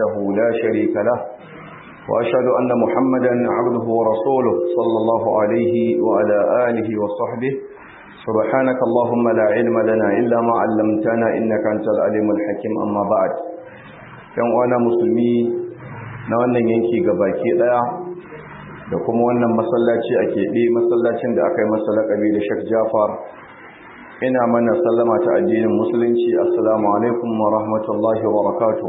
وحده لا شريك له وأشهد أن محمدا عبده ورسوله صلى الله عليه وعلى آله وصحبه سبحانك اللهم لا علم لنا إلا ما علمتنا إنك أنت العليم الحكيم أما بعد yan uwana musulmi na wannan yanki gabaki daya da kuma wannan masallaci a keɓe masallacin da aka yi masa laƙabi da Sheikh Jafar ina mana sallama ta addinin musulunci assalamu alaikum wa rahmatullahi wa barakatuh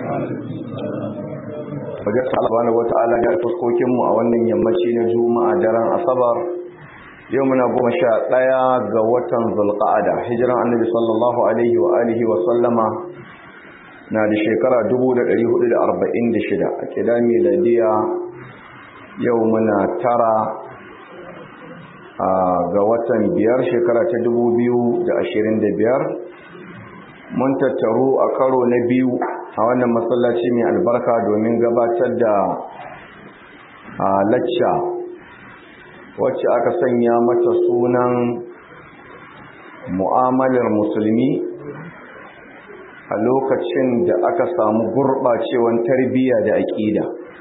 wajen subhanahu wata'ala ga fuskokin mu a wannan yammaci na juma'a daren asabar yau muna goma sha ɗaya ga watan zulqa'ada hijiran annabi sallallahu alaihi wa alihi wa sallama na da shekara 1446 a kida miladiya yau muna tara ga watan biyar shekara ta 2025 mun tattaru a karo na biyu a wannan masallaci mai albarka domin gabatar da lacca wacce aka sanya mata sunan mu'amalar musulmi a lokacin da aka samu gurɓacewan tarbiyya da aƙida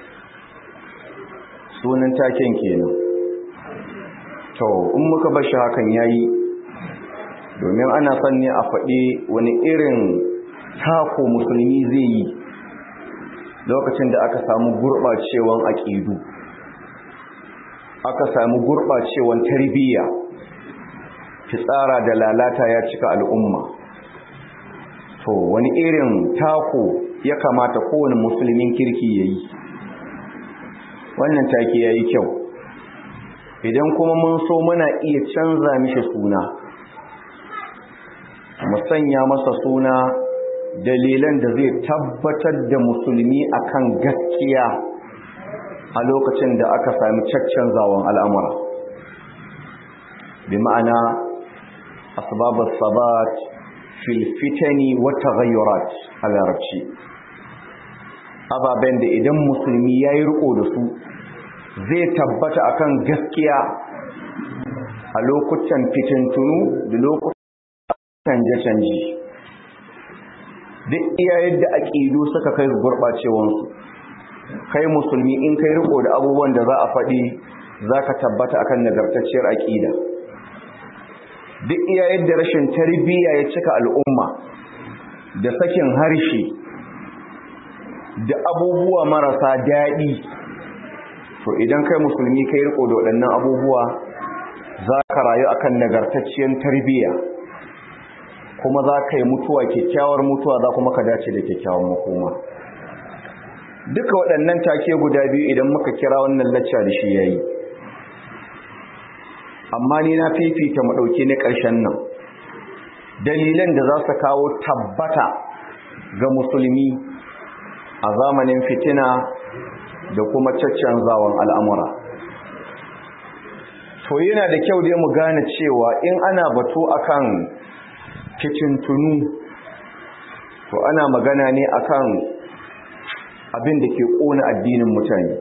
sunan taken kenan to in muka bar shi hakan yayi domin ana son ne a faɗi wani irin tako musulmi zai yi lokacin da aka samu gurɓacewan aƙidu aka samu gurɓacewan tarbiyya fitsara da lalata ya cika al'umma to wani irin tako ya kamata kowane musulmin kirki ya yi wannan take ya yi kyau idan kuma mun so muna iya canza mishi suna mu sanya masa suna dalilan da zai tabbatar da musulmi akan gaskiya a lokacin da aka sami caccanzawan al'amura bi ma'ana asbabus sabat fil fitani wa taghayyurat a larabci ababen da idan musulmi yayi riko da su zai tabbata akan gaskiya a lokutan fitintunu da lokutan canje-canje duk iya yadda aƙidu suka kai gurɓacewansu kai musulmi in kai riko da abubuwan da za a faɗi za ka tabbata akan nagartacciyar aƙida duk iya yadda rashin tarbiyya ya cika al'umma da sakin harshe da abubuwa marasa daɗi to idan kai musulmi kai riko da waɗannan abubuwa za ka rayu akan nagartacciyar tarbiyya kuma za ka yi mutuwa kyakkyawar mutuwa za kuma ka dace da kyakkyawar makoma duka waɗannan take guda biyu idan muka kira wannan lacca da shi yayi amma ni na fifita mu ɗauki na ƙarshen nan dalilan da za su kawo tabbata ga musulmi a zamanin fitina da kuma caccanzawan al'amura to yana da kyau dai mu gane cewa in ana batu akan fitintunu to ana magana ne akan abin da ke ƙona addinin mutane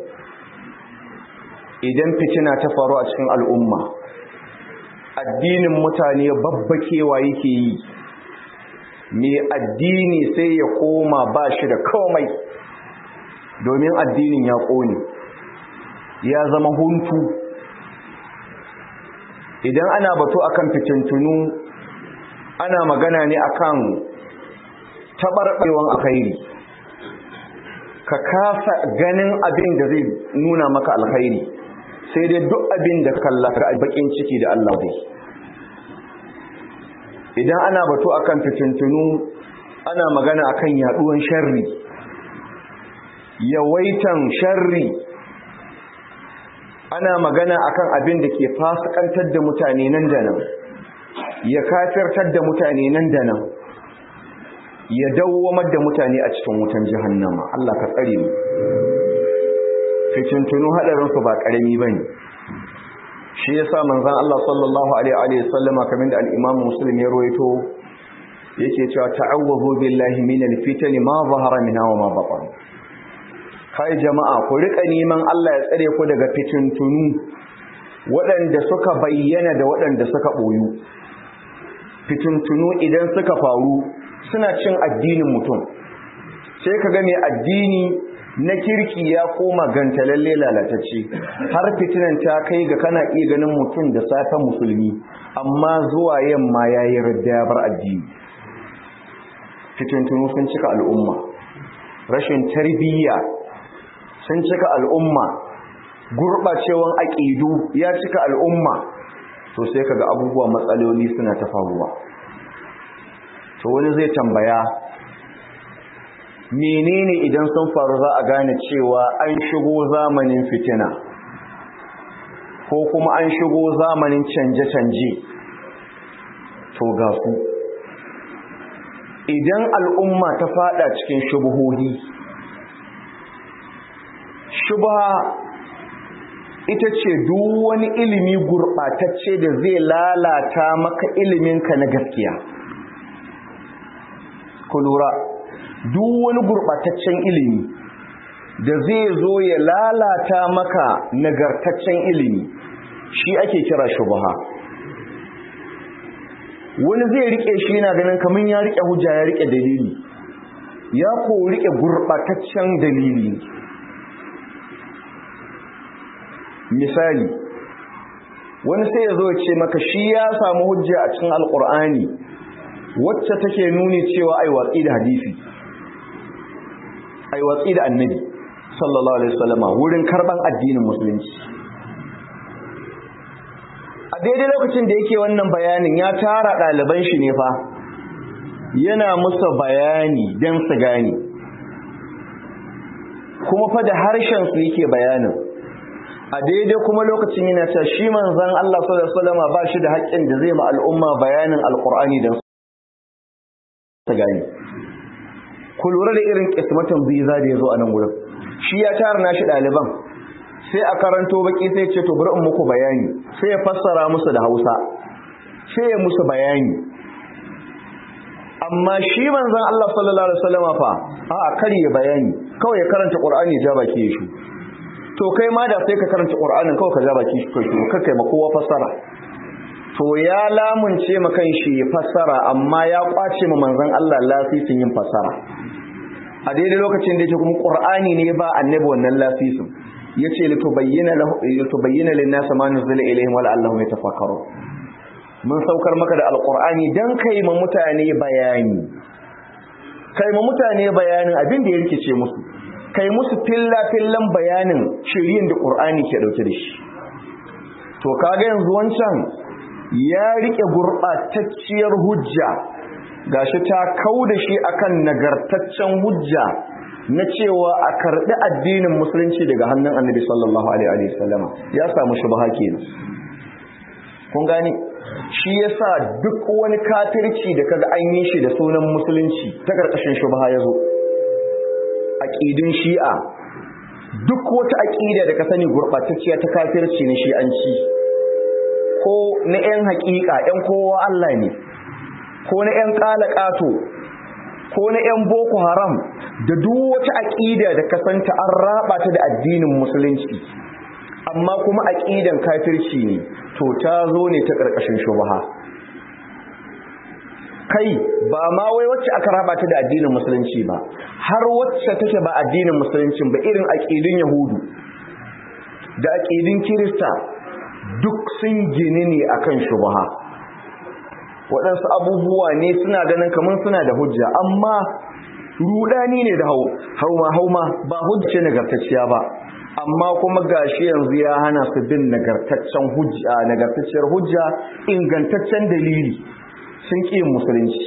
idan fitina ta faru a cikin al'umma addinin mutane babbakewa yake yi mai addini sai ya koma ba shi da komai domin addinin ya ƙone ya zama huntu idan ana batu akan fitintunu ana magana ne akan taɓarɓewan alkhairi ka kasa ganin abin da zai nuna maka alkhairi sai dai duk abin da kallaka a bakin ciki da Allah dai idan ana batu akan fitintunu ana magana akan yaduwan sharri yawaitan sharri ana magana akan abin da ke fasikantar da mutane nan da nan ya kafirtar da mutane nan da nan ya dawwamar da mutane a cikin wutan jahannama Allah ka tsare mu fitintunu hadarin su ba karami bane shi yasa manzon Allah sallallahu alaihi wa sallama kamar da al-Imam Muslim ya rawaito yake cewa ta'awwazu billahi minal fitani ma zahara minha wa ma batan kai jama'a ku rika neman Allah ya tsare ku daga fitintunu waɗanda suka bayyana da waɗanda suka boyu fitintunu idan suka faru suna cin addinin mutum sai ka ga mai addini na kirki ya koma gantalalle lalatacce har fitinan ta kai ga kana iya ganin mutum da safe musulmi amma zuwa yamma ya yi radda bar addini fitintunu sun cika al'umma rashin tarbiyya sun cika al'umma gurɓacewan aƙidu ya cika al'umma to sai kaga abubuwa matsaloli suna ta faruwa to wani zai tambaya menene idan sun faru za a gane cewa an shigo zamanin fitina ko kuma an shigo zamanin canje-canje to ga su idan al'umma ta fada cikin shubuhohi shubha ita ce duk wani ilimi gurɓatacce da zai lalata maka iliminka na gaskiya ku lura duk wani gurɓataccen ilimi da zai zo ya lalata maka nagartaccen ilimi shi ake kira shubha wani zai rike shi yana ganin kamar ya rike hujja ya rike dalili ya ko rike gurɓataccen dalili misali wani sai ya zo ce maka shi ya samu hujja a cikin alkur'ani wacce take nuni cewa ai watsi da hadisi ai watsi da annabi sallallahu alaihi wasallama wurin karban addinin musulunci a daidai lokacin da yake wannan bayanin ya tara ɗaliban shi ne fa yana musu bayani don su gane kuma fa da harshen su yake bayanin a daidai kuma lokacin yana cewa shi manzon Allah sallallahu alaihi wasallama ba shi da haƙƙin da zai ma al'umma bayanin alqur'ani don su gane ku lura da irin kismatan biza da ya zo a nan wurin shi ya tara nashi ɗaliban sai a karanto baki sai ce to bari in muku bayani sai ya fassara musu da Hausa sai ya musu bayani amma shi manzon Allah sallallahu alaihi wasallam fa a kare ya bayani kawai ya karanta Qur'ani ja baki ya shi to kai ma da sai ka karanta Qur'anin kawai ka ja baki shi kai ka kai ma kowa fassara to ya lamunce ma kan shi fassara amma ya kwace ma manzon Allah lasisin yin fassara a daidai lokacin da yake kuma Qur'ani ne ba annabi wannan lasisin yace litubayyana lahu litubayyana lin-nas ma nuzila ilayhim wa la'allahum yatafakkarun mun saukar maka da alqur'ani dan kai ma mutane bayani kai ma mutane bayanin abin da ya rikice musu kai musu filla fillan bayanin shirin da qur'ani ke dauke da shi to kaga yanzu wancan ya rike gurbatacciyar hujja gashi ta kauda shi akan nagartaccen hujja na cewa a karɓi addinin musulunci daga hannun annabi sallallahu alaihi wasallama ya samu shubha kenan kun gane shi yasa duk wani kafirci da kaga an yi shi da sunan musulunci ta karkashin shubha yazo aqidin shi'a duk wata aqida da ka sani gurbatacciya ta kafirci ne shi'anci ko na yan haƙiƙa yan kowa Allah ne ko na yan ƙato ko na 'yan boko haram da duk wata aƙida da kasanta an raba ta da addinin musulunci amma kuma aƙidan kafirci ne to ta zo ne ta ƙarƙashin shubaha kai ba ma wai wacce aka raba ta da addinin musulunci ba har wacce take ba addinin musulunci ba irin aƙidun yahudu da aƙidun kirista duk sun gini ne akan shubaha waɗansu abubuwa ne suna ganin kamar suna da hujja amma rudani ne da hauma hauma ba hujja nagartacciya ba amma kuma gashi yanzu ya hana su bin nagartaccen hujja nagartacciyar hujja ingantaccen dalili sun ƙi yin musulunci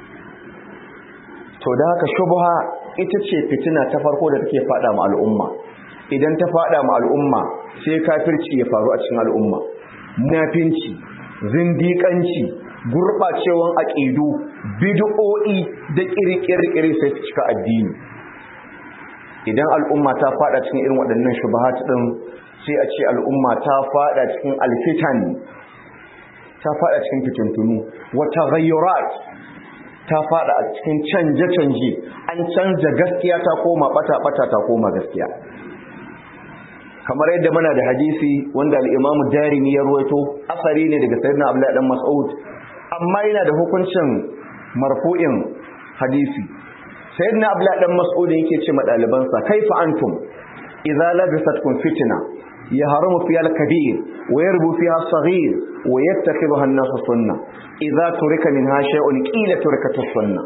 to da haka shubha ita ce fitina ta farko da take fada ma al'umma idan ta fada ma al'umma sai kafirci ya faru a cikin al'umma munafinci zindiƙanci gurɓacewan aƙidu bid'o'i da ƙirƙirƙiri sai su cika addini idan al'umma ta fada cikin irin waɗannan shubahat ɗin sai a ce al'umma ta fada cikin alfitan ta fada cikin fitintunu wata ghayurat ta fada a cikin canje-canje an canja gaskiya ta koma bata-bata ta koma gaskiya kamar yadda muna da hadisi wanda al-imamu darimi ya ruwaito asari ne daga sayyidina abdullahi dan mas'ud amma yana da hukuncin marfu'in hadisi sayyidina abdullah dan mas'ud yake ce ma dalibansa kaifa antum idza labisatkum fitna يهرم فيها الكبير ويربو فيها الصغير ويتخذها الناس سنة إذا ترك منها شيء قيل تركت السنة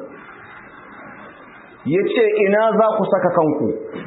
yace ina za ku saka kanku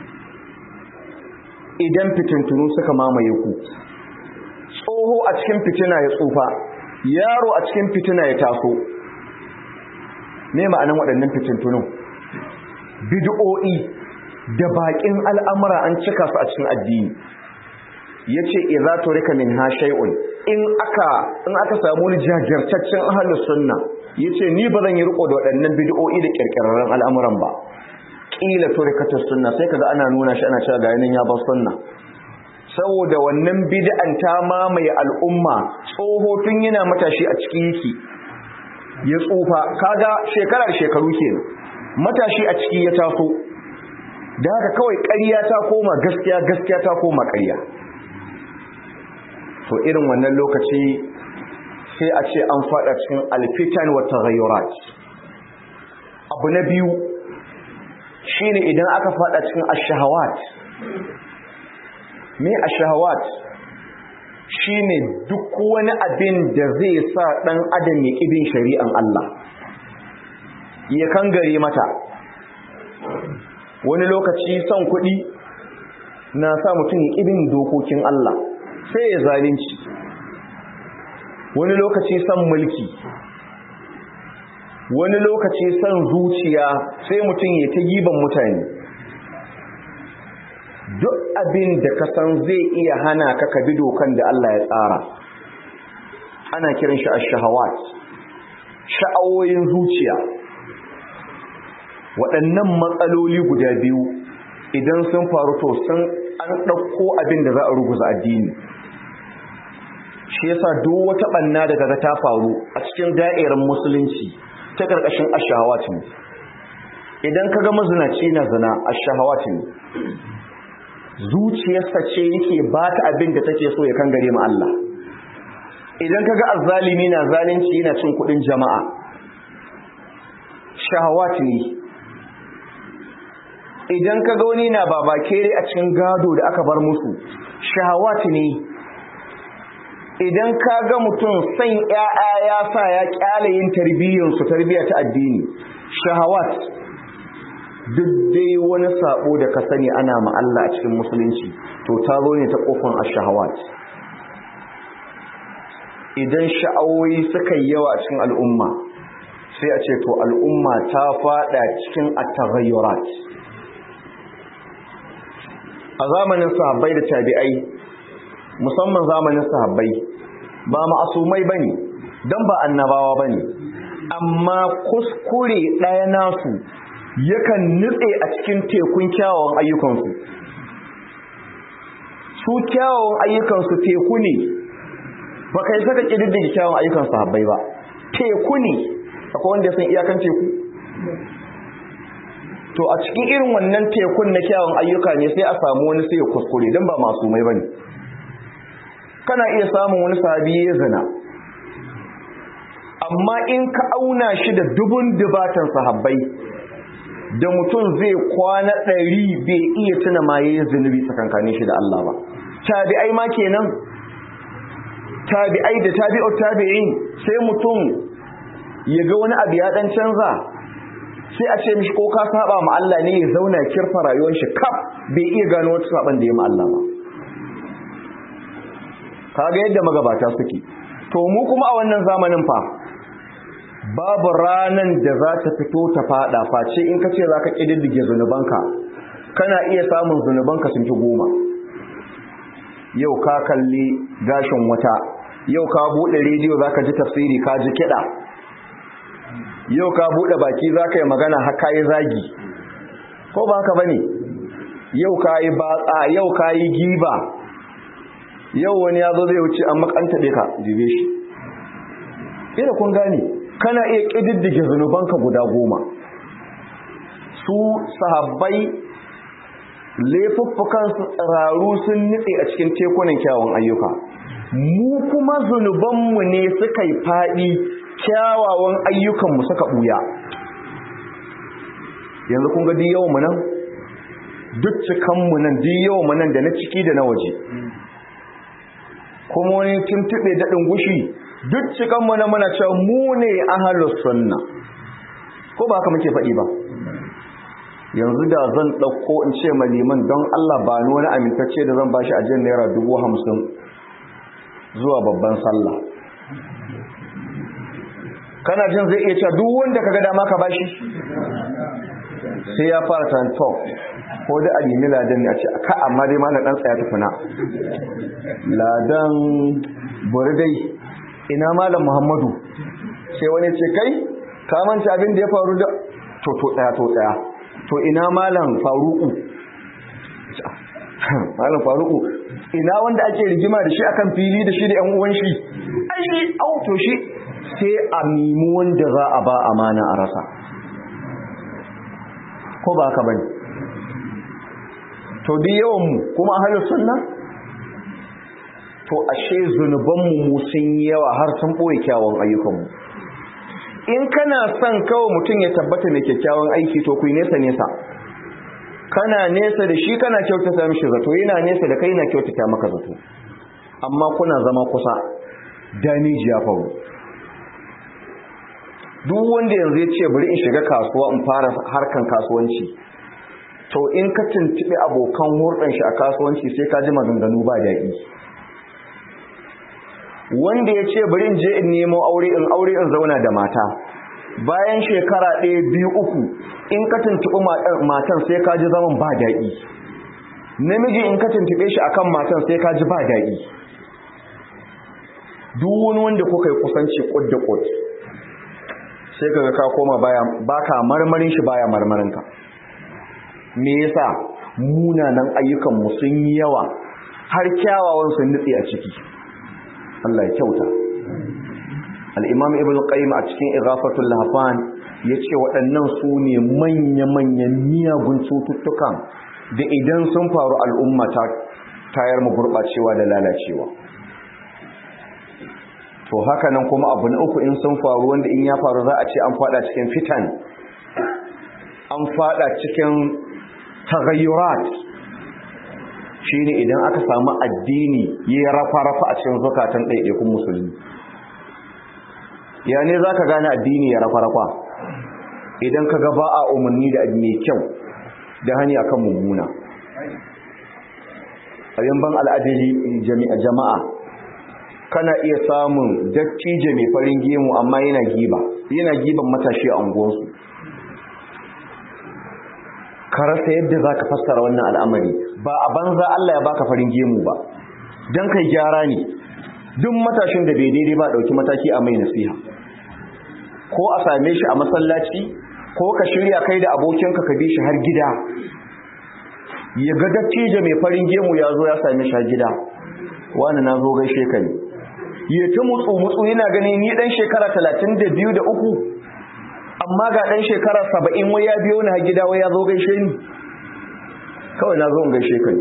idan fitintunu suka mamaye ku tsoho a cikin fitina ya tsufa yaro a cikin fitina ya taso me ma'anan waɗannan fitintunun bid'o'i da baƙin al'amura an cika su a cikin addini yace idza turika minha shay'un in aka in aka samu wani jajirtaccen ahlus sunna yace ni ba zan yi riko da waɗannan bid'o'i da kirkirarren al'amuran ba kila turikatus sunna sai kaga ana nuna shi ana cewa ga yanin ya bar sunna saboda wannan bid'an ta mamaye al'umma tsoho tun yana matashi a cikin yake ya tsufa kaga shekarar shekaru kenan matashi a ciki ya taso da haka kawai ƙarya ta koma gaskiya gaskiya ta koma ƙarya to irin wannan lokaci sai a ce an fada cikin alfitan wa taghayyurat abu na biyu shine idan aka fada cikin ash-shahawat me ash-shahawat shine duk wani abin da zai sa dan adam ya kibin shari'an Allah ya kangare mata wani lokaci son kuɗi na sa mutum ya kibin dokokin Allah sai ya zalunci wani lokaci son mulki wani lokaci son zuciya sai mutum ya ta giban mutane duk abin da ka san zai iya hana ka ka bi dokan da Allah ya tsara ana kiran shi ash-shahawat sha'awoyin zuciya waɗannan matsaloli guda biyu idan sun faru to sun an ɗauko abin da za a ruguza addini shi yasa duk wata ɓanna da kaga ta faru a cikin da'irar musulunci ta ƙarƙashin ashahawat ne idan kaga mazinaci na zina ashahawat ne zuciyarsa ce yake ba ta abin da take so ya kangare ma Allah idan kaga azzalimi na zalunci yana cin kuɗin jama'a shahawat ne idan kaga wani na babakere a cikin gado da aka bar musu shahawat ne idan ka ga mutum san ‘ya'ya ya sa ya ƙyale yin tarbiyyarsu tarbiyya ta addini shahawat duk dai wani sabo da ka sani ana ma'alla a cikin musulunci to ta zo ne ta ƙofan a shahawat idan sha'awoyi suka yi yawa a cikin al'umma sai a ce to al'umma ta fada cikin at-taghayyurat a zamanin sahabbai da tabi'ai musamman zamanin sahabbai ba ma'asumai bane dan ba annabawa bane amma kuskure ɗaya nasu yakan nutse a cikin tekun kyawawan ayyukansu su kyawawan ayyukansu teku ne ba kai saka ƙididdige kyawawan ayyukan sahabbai ba teku ne akwai wanda ya san iyakan teku to a cikin irin wannan tekun na kyawun ayyuka ne sai a samu wani sai ya kuskure don ba masu mai bane kana iya samun wani sahabi ya zina amma in ka auna shi da dubun dubatan sahabbai da mutum zai kwana ɗari bai iya tuna ma ya yi zunubi tsakankanin shi da Allah ba tabi'ai ma kenan tabi'ai da tabi'ut tabi'in sai mutum ya ga wani abu ya dan canza sai a ce mishi ko ka saba ma Allah ne ya zauna kirfa rayuwar shi kaf bai iya gano wata saban da ya ma Allah ba kaga yadda magabata suke to mu kuma a wannan zamanin fa babu ranan da za ta fito ta fada face in ka ce za ka ƙididdige zunubanka kana iya samun zunubanka sun fi goma yau ka kalli gashin wata yau ka buɗe rediyo za ka ji tafsiri ka ji kiɗa yau ka buɗe baki za ka yi magana haka yi zagi ko ba haka ba ne yau ka yi batsa yau ka yi giba yau wani ya zo zai wuce an makanta ka jibe shi ina kun gane kana iya ƙididdige zunubanka guda goma su sahabbai laifuffukansu tsiraru sun nitse a cikin tekunan kyawun ayyuka mu kuma zunubanmu ne suka yi faɗi kyawawan ayyukanmu suka ɓuya yanzu kun ga duk yawan mu nan duk cikan mu nan duk yawan mu nan da na ciki da na waje kuma wani tuntube daɗin gushi duk cikan mu nan muna cewa mu ne ahlus sunna ko ba haka muke faɗi ba yanzu da zan ɗauko in ce ma liman don Allah ba ni wani amintacce da zan bashi ajiyar naira dubu hamsin zuwa babban sallah kana jin zai iya cewa duk wanda ka ga dama ka bashi sai ya fara tantok ko da a nemi ladan ne a ce ka amma dai ma na ɗan tsaya tukuna ladan dai ina malam muhammadu sai wani ce kai ka manta abin da ya faru da to to tsaya to tsaya to ina malam faruku malam faruku ina wanda ake rigima da shi akan fili da shi da yan uwan shi ai au to shi sai a mimu wanda za a ba amana a rasa ko ba haka bane to duk yawan mu kuma ahlus sunna to ashe zunuban mu sun yawa har sun boye kyawun ayyukan mu in kana son kawai mutum ya tabbata mai kyakkyawan aiki to ku nesa nesa kana nesa da shi kana kyautata mishi zato yana nesa da kai na kyautata maka zato amma kuna zama kusa damiji ya faru duk wanda yanzu ya ce bari in shiga kasuwa in fara harkan kasuwanci to in ka tuntuɓi abokan hurɗan shi a kasuwanci sai ka ji maganganu ba daɗi wanda ya ce bari in je in nemo aure in aure in zauna da mata bayan shekara ɗaya biyu uku in ka tuntuɓi matan sai ka ji zaman ba daɗi namiji in ka tuntuɓe shi akan matan sai ka ji ba daɗi duk wani wanda kuka yi kusanci ƙud da ƙud sai kaga ka koma baya baka marmarin shi baya marmarin ka me yasa munanan ayyukan mu sun yi yawa har kyawawan sun nutse a ciki Allah ya kyauta al-imam ibnu qayyim a cikin ighafatul lahfan yace waɗannan su ne manya-manyan miyagun cututtukan da idan sun faru al'umma ta tayar mu gurɓacewa da lalacewa to haka nan kuma abu na uku in sun faru wanda in ya faru za a ce an fada cikin fitan an fada cikin tagayyurat shine idan aka samu addini ya rafa-rafa a cikin zukatan ɗaiɗaikun musulmi ya ne za ka gane addini ya rafa-rafa idan ka ga ba a umarni da mai kyau da hani akan mummuna abin ban al'adari jama'a kana iya samun dattijo mai farin gemu amma yana giba yana giban matashi a unguwarsu ka rasa yadda za ka fassara wannan al'amari ba a banza Allah ya baka farin gemu ba don kai gyara ne duk matashin da bai daidai ba ɗauki mataki a mai nasiha ko a same shi a masallaci ko ka shirya kai da abokinka ka bi shi har gida ya ga dattijo mai farin gemu ya zo ya same shi har gida wani na zo gaishe ka ne ya ta mutsu mutsu yana gani ni dan shekara talatin da biyu da uku amma ga dan shekara saba'in wai ya biyo ni har gida wai ya zo gaishe ni kawai na zo in gaishe ka ne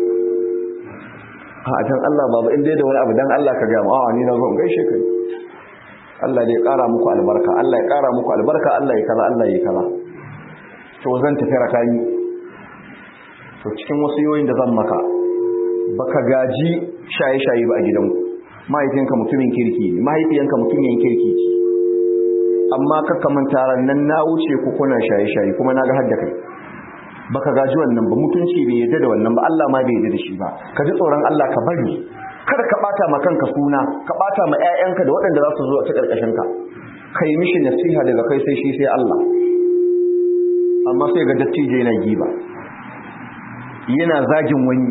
a dan Allah babu in dai da wani abu dan Allah ka gaya mu a ni na zo in gaishe ka ne Allah dai ƙara muku albarka Allah ya ƙara muku albarka Allah ya kaza Allah ya kaza to zan tafi rakani to cikin wasu yoyin da zan maka baka gaji shaye-shaye ba a gidanku mahaifinka mutumin kirki ne mahaifiyanka mutumin kirki ce amma ka kamanta nan na wuce ku kuna shaye-shaye kuma na ga hadda kai baka gaji wannan ba mutunci bai yadda da wannan ba Allah ma bai yadda da shi ba ka ji tsoron Allah ka bari kada ka bata ma kanka suna ka bata ma ƴaƴanka da waɗanda za su zo a ta karkashin ka kai mishi nasiha daga kai sai shi sai Allah amma sai ga dattijo yana giba yana zagin wani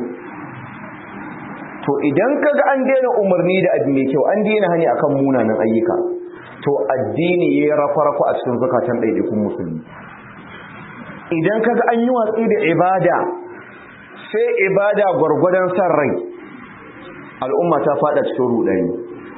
to idan kaga an daina umarni da abu mai kyau an daina hani akan munanan ayyuka to addini ya rafa-rafa a cikin zakatan ɗaiɗaikun musulmi idan kaga an yi watsi da ibada sai ibada gwargwadon san rai al'umma ta fada cikin rudani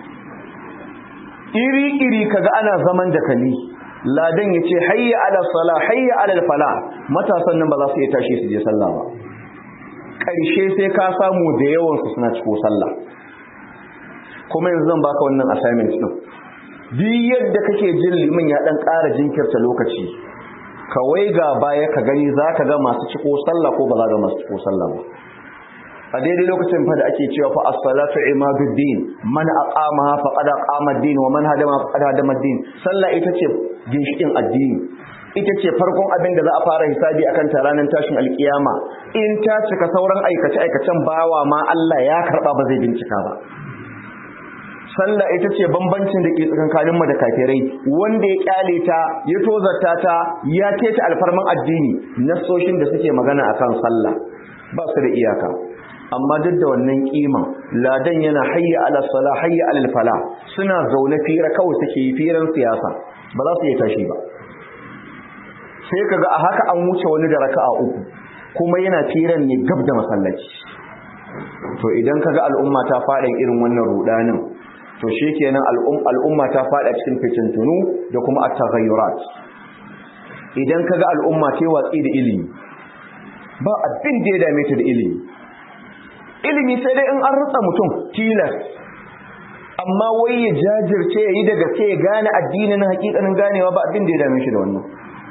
iri-iri kaga ana zaman da kali ladan ya ce hayya ala sala hayya ala fala matasan nan ba za su iya tashi su je sallah ba ƙarshe sai ka samu da yawansu suna ciko sallah kuma yanzu zan baka wannan assignment din duk yadda kake jin liman ya dan ƙara jinkirta lokaci kawai ga baya ka gani za ka ga masu ciko sallah ko ba za ga masu ciko sallah ba a daidai lokacin fa da ake cewa fa as-salatu imaduddin man aqamaha faqad aqama ad-din wa man hadama faqad hadama ad-din sallah ita ce ginshikin addini ita ce farkon abin da za a fara hisabi akan ta ranar tashin alkiyama in ta cika sauran aikace aikacen bawa ma Allah ya karba ba zai bincika ba sallah ita ce bambancin da ke tsakankanin mu da kafirai wanda ya kyale ta ya tozarta ta ya keta alfarman addini nasoshin da suke magana akan sallah ba su da iyaka amma duk da wannan kima ladan yana hayya ala sala hayya ala fala suna zaune fira kawai suke yi firan siyasa ba za su iya tashi ba sai kaga a haka an wuce wani da raka'a uku kuma yana firan ne gab da masallaci to idan kaga al'umma ta fada irin wannan rudanin to shikenan al'umma ta fada cikin fitintunu da kuma at-taghayyurat idan kaga al'umma ta watsi da ilimi ba abin da ya dame ta da ilimi ilimi sai dai in an rutsa mutum tilas amma wai ya jajirce ya yi daga sai ya gane addinin hakikanin ganewa ba abin da ya dame shi da wannan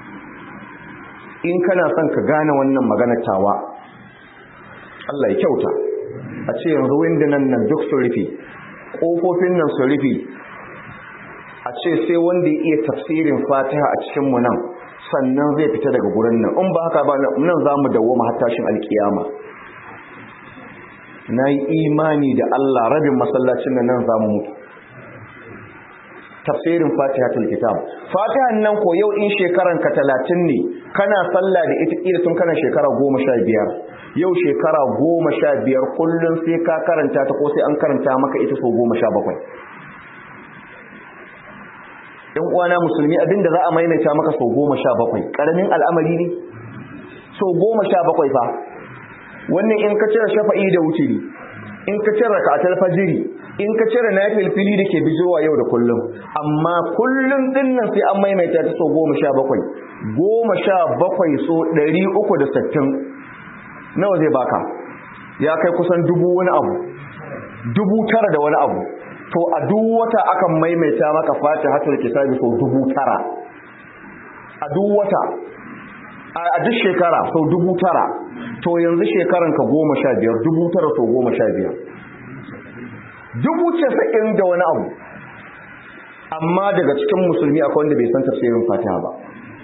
in kana son ka gane wannan maganar tawa Allah ya kyauta a ce yanzu windunan nan duk su rufe ƙofofin nan su rufe a ce sai wanda ya iya tafsirin fatiha a cikinmu nan sannan zai fita daga gurin nan in ba haka ba nan za mu dawo mahattashin alkiyama na yi imani da Allah rabin masallacin nan za mu mutu tafsirin fatiha kitab fatihan nan ko yau in shekaran ka talatin ne kana sallah da ita kila tun kana shekara goma sha biyar yau shekara goma sha biyar kullum sai ka karanta ta ko sai an karanta maka ita so goma sha bakwai ‘yan uwana musulmi abinda za a maimaita maka so goma sha bakwai ƙaramin al'amari ne so goma sha bakwai fa wannan in ka cire shafa'i da wuturi in ka cire rakatar fajiri in ka cire nafil fili da ke bijowa yau da kullum amma kullum dinnan sai an maimaita ta so goma sha bakwai goma sha bakwai so ɗari uku da sittin nawa zai baka ya kai kusan dubu wani abu dubu tara da wani abu to a duk wata akan maimaita maka fatihatul kitabi so dubu tara a duk wata a duk shekara sau dubu tara to yanzu shekaran ka goma sha biyar dubu tara sau goma sha biyar dubu casa'in da wani abu amma daga cikin musulmi akwai wanda bai san tafsirin fatiha ba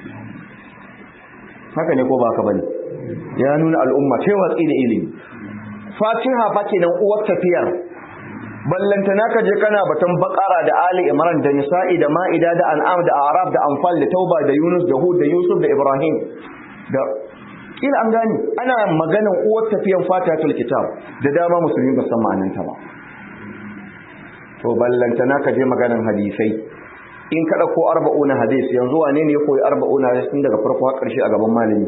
haka ne ko ba ka bane ya nuna al'umma ce watsi da ilimi fatiha fa kenan uwar tafiyar ballantana ka je kana batun bakara da ali imran da nisa'i da ma'ida da an'am da arab da anfal da tauba da yunus da hud da yusuf da ibrahim da kila an gani ana maganan uwar tafiyan fatihatul kitab da dama musulmi ba san ma'ananta ba to ballantana ka je maganan hadisai in ka dauko arba'una hadis yanzu wane ne ya koyi arba'una hadis tun daga farko har karshe a gaban malami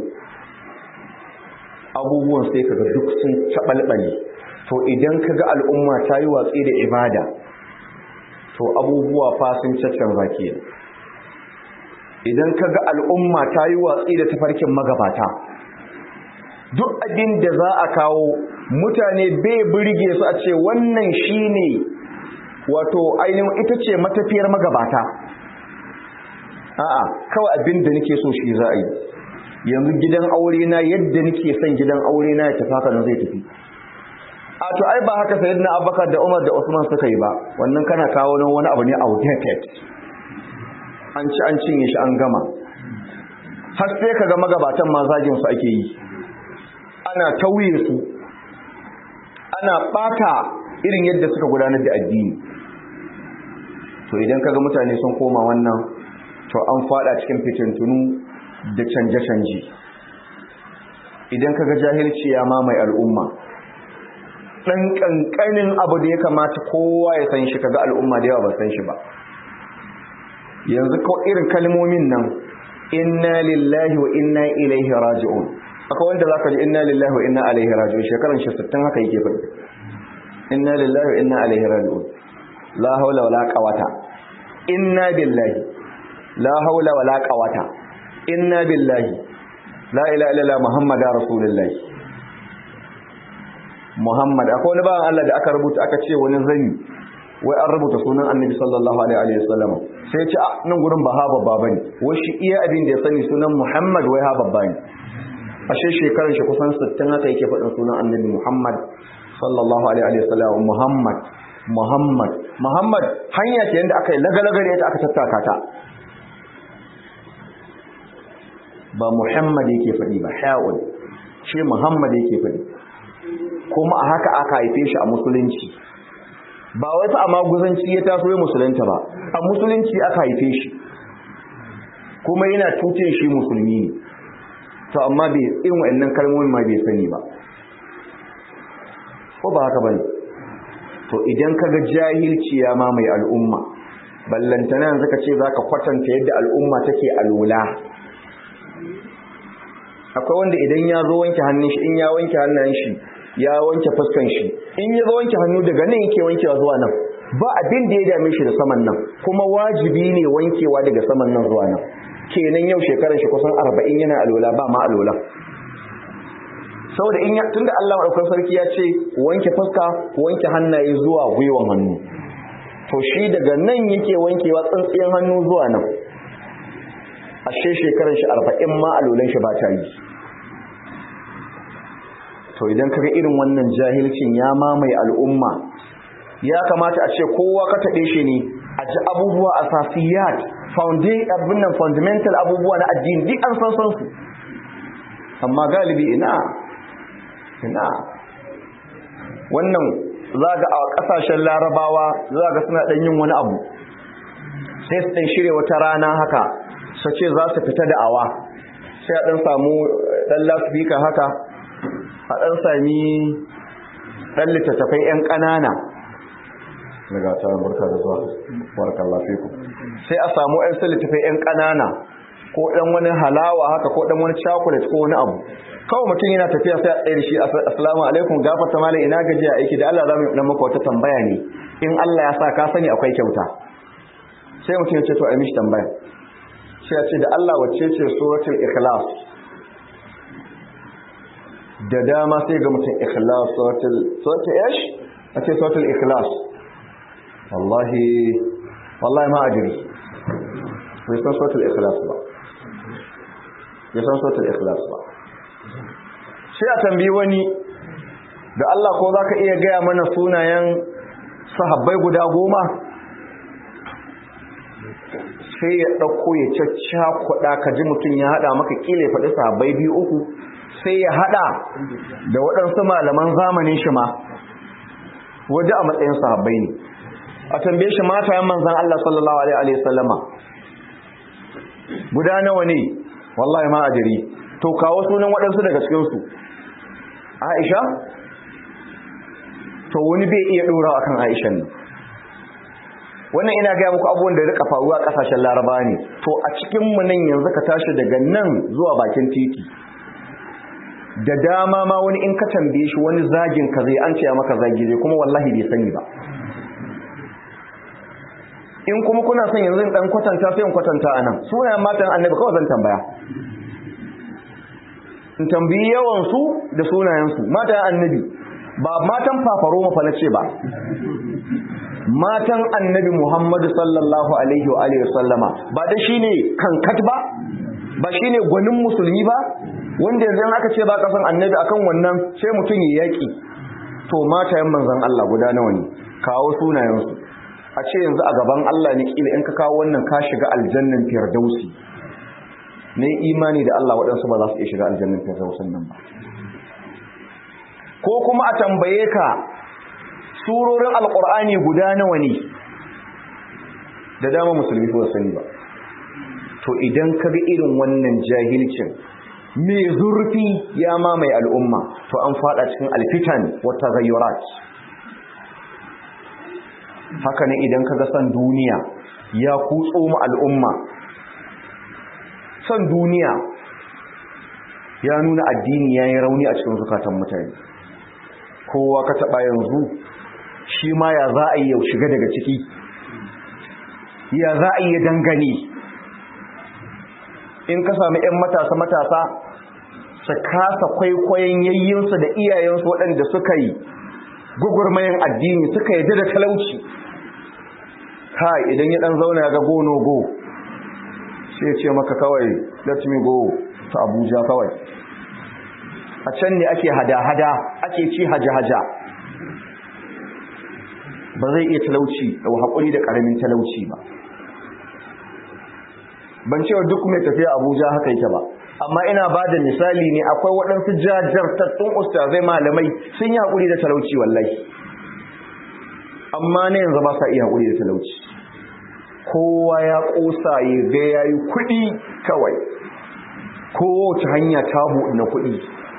abubuwan sai kaga duk sun tabalbale to idan kaga al'umma ta yi watsi da ibada to abubuwa fa sun caccanza kenan idan kaga al'umma ta yi watsi da tafarkin magabata duk abin da za a kawo mutane bai burge su a ce wannan shine wato ainihin ita ce matafiyar magabata a'a kawai abin da nake so shi za a yi yanzu gidan aure na yadda nake son gidan aure na ya tafi haka nan zai tafi a to ai ba haka sayyidina abubakar da umar da usman suka yi ba wannan kana kawo nan wani abu ne outdated an ci an cinye shi an gama har sai kaga magabatan ma zagin su ake yi ana tauye su ana bata irin yadda suka gudanar da addini to idan kaga mutane sun koma wannan to an fada cikin fitintunu da canje-canje idan kaga jahilci ya mamaye al'umma dan kankanin abu da ya kamata kowa ya san shi kaga al'umma da yawa ba san shi ba yanzu ko irin kalmomin nan inna lillahi wa inna ilaihi raji'un akwai wanda zaka ji inna lillahi wa inna ilaihi raji'un shekaran shi 60 haka yake faɗi inna lillahi wa inna ilaihi raji'un la haula wala quwata inna billahi la haula wala quwata inna billahi la ilaha illallah muhammadar rasulullahi muhammad akwai wani bawan Allah da aka rubuta aka ce wani zani wai an rubuta sunan annabi sallallahu alaihi wa sallam sai ce nan gurin ba ha babba bane wai shi iya abin da ya sani sunan muhammad wai ha babba ne ashe shekarar shi kusan 60 haka yake faɗin sunan annabi muhammad sallallahu alaihi wa sallam muhammad muhammad muhammad hanya ce yanda aka yi lagalaga da ita aka tattaka ta ba muhammad yake faɗi ba ha'un shi muhammad yake faɗi kuma a haka aka haife shi a musulunci ba wai fa a maguzanci ya taso ya musulunta ba a musulunci aka haife shi kuma yana tuce shi musulmi ne to amma bai irin wa'annan kalmomin ma bai sani ba ko ba haka bane to idan kaga jahilci ya mamaye al'umma ballantana yanzu ka ce zaka kwatanta yadda al'umma take alula akwai wanda idan ya zo wanke hannun shi in ya wanke hannun shi ya wanke fuskan shi in ya zo wanke hannu daga nan yake wankewa zuwa nan ba abin da ya dame shi da saman nan kuma wajibi ne wankewa daga saman nan zuwa nan kenan yau shekarar shi kusan arba'in yana alola ba ma alola saboda in ya tunda Allah madaukakin sarki ya ce wanke fuska wanke hannaye zuwa gwiwan hannu to shi daga nan yake wankewa tsintsiyan hannu zuwa nan ashe shekarar shi arba'in ma alolan shi ba ta yi to idan kaga irin wannan jahilcin ya mamaye al'umma ya kamata a ce kowa ka taɓe shi ne a ji abubuwa a safiyat abinnan fundamental abubuwa na addini duk an san su amma galibi ina ina wannan za ga a ƙasashen larabawa za ga suna ɗan yin wani abu sai su ɗan shirya wata rana haka su ce za su fita da awa sai a ɗan samu ɗan lasifika haka a ɗan sami ɗan littattafai 'yan ƙanana daga ta barka da zuwa barkan lafiku sai a samu 'yan su littattafai 'yan ƙanana ko ɗan wani halawa haka ko ɗan wani chocolate ko wani abu kawai mutum yana tafiya sai a tsaye da shi assalamu alaikum gafarta malam ina gajiya aiki da Allah za mu dan maka wata tambaya ne in Allah ya sa ka sani akwai kyauta sai mutum ya ce to ai mishi tambaya sai ya ce da Allah wacce ce suratul ikhlas da dama sai ga mutum ikhlas suratul suratul ish a ce suratul ikhlas wallahi wallahi ma ajiri bai san suratul ikhlas ba ya san suratul ikhlas ba sai a tambayi wani da Allah ko zaka iya gaya mana sunayen sahabbai guda goma sai ya ɗauko ya cacca kuɗa ka ji mutum ya haɗa maka ƙila ya faɗi sahabbai biyu uku sai ya haɗa da waɗansu malaman zamanin shi ma waje a matsayin sahabbai ne a tambaye shi matayen manzan Allah sallallahu alaihi wasallama guda nawa ne wallahi ma ajiri to kawo sunan waɗansu daga cikinsu Aisha to wani bai iya ɗora akan Aishan nan wannan ina gaya muku abubuwan da rika faruwa a ƙasashen laraba ne to a cikin mu nan yanzu ka tashi daga nan zuwa bakin titi da dama ma wani in ka tambaye shi wani zagin ka zai an ce maka zagi zai kuma wallahi bai sani ba in kuma kuna son yanzu in dan kwatanta sai in kwatanta anan sunayen matan annabi kawai zan tambaya in tambayi yawan su da sunayen su matan annabi ba matan fafaro mafa na ce ba matan annabi Muhammadu sallallahu alaihi wa alihi sallama ba da shine kankat ba ba shine gwanin musulmi ba wanda yanzu aka ce ba ka san annabi akan wannan sai mutum ya yaki to matayen manzon Allah guda nawa ne kawo sunayen su a ce yanzu a gaban Allah ne kila in ka kawo wannan ka shiga aljannan firdausi ne imani da Allah waɗansu ba za su iya shiga aljannan firdausin nan ba ko kuma a tambaye ka surorin alkur'ani guda nawa ne da dama musulmi ko sani ba to idan ka ga irin wannan jahilcin mai zurfi ya mamaye al'umma to an fada cikin alfitan wata gayyurat haka ne idan ka ga san duniya ya kutso mu al'umma san duniya ya nuna addini ya yi rauni a cikin zukatan mutane kowa ka taɓa yanzu shi ma ya za a yi yau shiga daga ciki ya za a yi dangane in ka sami 'yan matasa-matasa su kasa kwaikwayon yayyinsu da iyayensu waɗanda suka yi gugurmayin addini suka yi da talauci kai idan ya dan zauna ya ga go no go sai ya ce maka kawai let me go to Abuja kawai a can ne ake hada-hada ake ci haja-haja ba zai iya talauci da haƙuri da ƙaramin talauci ba ban cewa duk mai tafiya abuja haka yake ba amma ina ba da misali ne akwai waɗansu jajartattun ustazai malamai sun yi haƙuri da talauci wallahi amma na yanzu ba sa iya haƙuri da talauci kowa ya ƙosa ya ga ya yi kuɗi kawai kowace hanya ta buɗe na kuɗi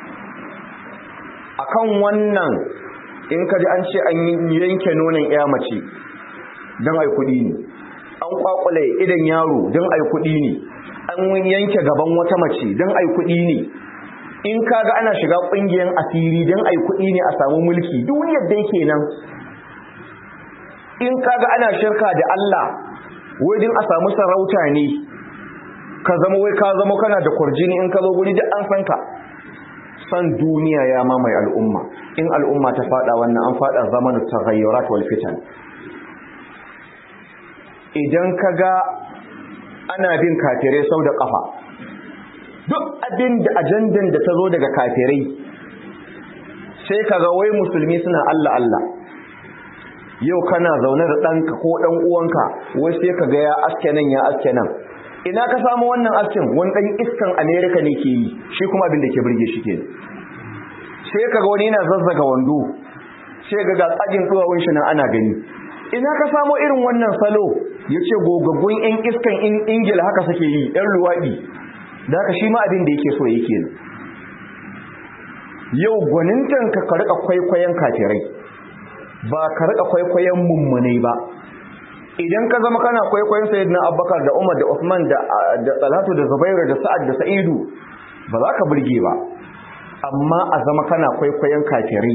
akan wannan in ka ji an ce an yanke nonon ya mace don ai kuɗi ne an kwakwale idan yaro don ai kuɗi ne an yanke gaban wata mace don ai kuɗi ne in kaga ana shiga ƙungiyar asiri don ai kuɗi ne a samu mulki duniyar da yake nan in kaga ana shirka da Allah wai din a samu sarauta ne ka zama wai ka zama kana da kurjini in ka zo guri duk an san ka san duniya ya mamaye al'umma in al'umma ta fada wannan an fada zamanin taghayyurat wal fitan idan kaga ana bin kafirai sau da kafa duk abin da ajandan da ta zo daga kafirai sai kaga wai musulmi suna Allah Allah yau kana zaune da ɗanka ko ɗan uwanka wai sai kaga ya aske nan ya aske nan ina ka samu wannan askin wani ɗan iskan amerika ne ke yi shi kuma abin da ke birge shi ke sai kaga wani yana zazzaga wando sai ga tsagin duwawun shi nan ana gani ina ka samu irin wannan salo ya ce gogaggun yan iskan ingila haka suke yi yan luwaɗi da haka shi ma abin da yake so yake yau gwanintan ka ka riƙa kwaikwayon kafirai ba ka riƙa kwaikwayon mummunai ba idan ka zama kana kwaikwayon sayyidina abubakar da umar da usman da talatu da zubairu da sa'ad da sa'idu ba za ka burge ba amma a zama kana kwaikwayon kafirai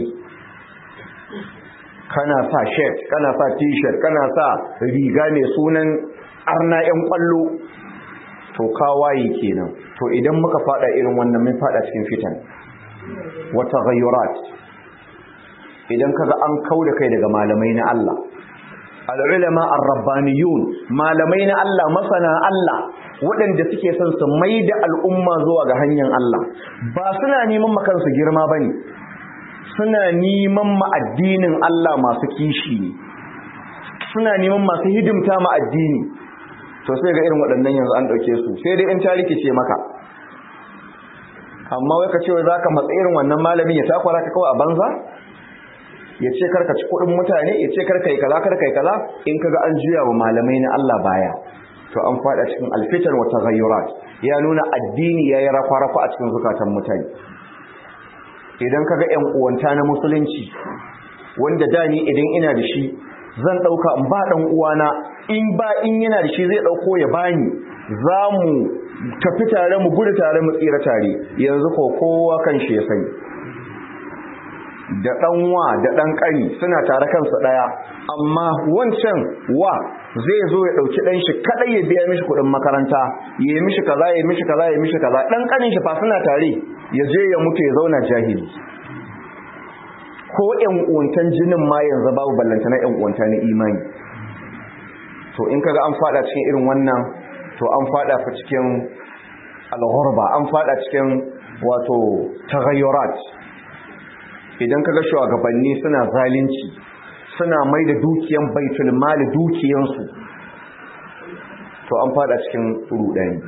kana sa shirt kana sa t-shirt kana sa riga mai sunan arna yan kwallo to kawaye kenan to idan muka fada irin wannan mun fada cikin fitan wata ghayurat idan kaga an kauda kai daga malamai na Allah al'ulama ar-rabbaniyun malamai na Allah masana Allah waɗanda suke son su mai da al'umma zuwa ga hanyar Allah ba suna neman makansu girma ba ne suna neman ma'addinin Allah masu kishi ne suna neman masu hidimta ma'addini to sai ga irin waɗannan yanzu an ɗauke su sai dai in ta rikice maka amma wai ka ce wai za ka matsa irin wannan malamin ya takwara ka kawai a banza ya ce karka ci kuɗin mutane ya ce karka yi kaza karka yi kaza in kaga an juya wa malamai na Allah baya to an faɗa cikin alfitar wa taghayyurat ya nuna addini ya yi rafa-rafa a cikin zukatan mutane idan kaga ƴan uwanta na musulunci wanda da ni idan ina da shi zan ɗauka in ba ɗan uwana in ba in yana da shi zai ɗauko ya bani za mu tafi tare mu gudu tare mu tsira tare yanzu ko kowa kan shi ya sani da ɗanwa da ɗan ƙani suna tare kansu ɗaya amma wancan wa zai zo ya ɗauki ɗan shi kaɗai ya biya mishi kuɗin makaranta ya yi mishi kaza ya yi mishi kaza ya yi mishi kaza ɗan ƙanin shi fa suna tare ya je ya mutu ya zauna jahili ko ƴan uwantan jinin ma yanzu babu ballanta na ƴan uwanta na imani to in kaga an faɗa cikin irin wannan to an faɗa fa cikin alghurba an faɗa cikin wato taghayyurat idan kaga shugabanni suna zalunci suna mai da dukiyan baitul mali dukiyansu to an fada cikin rudani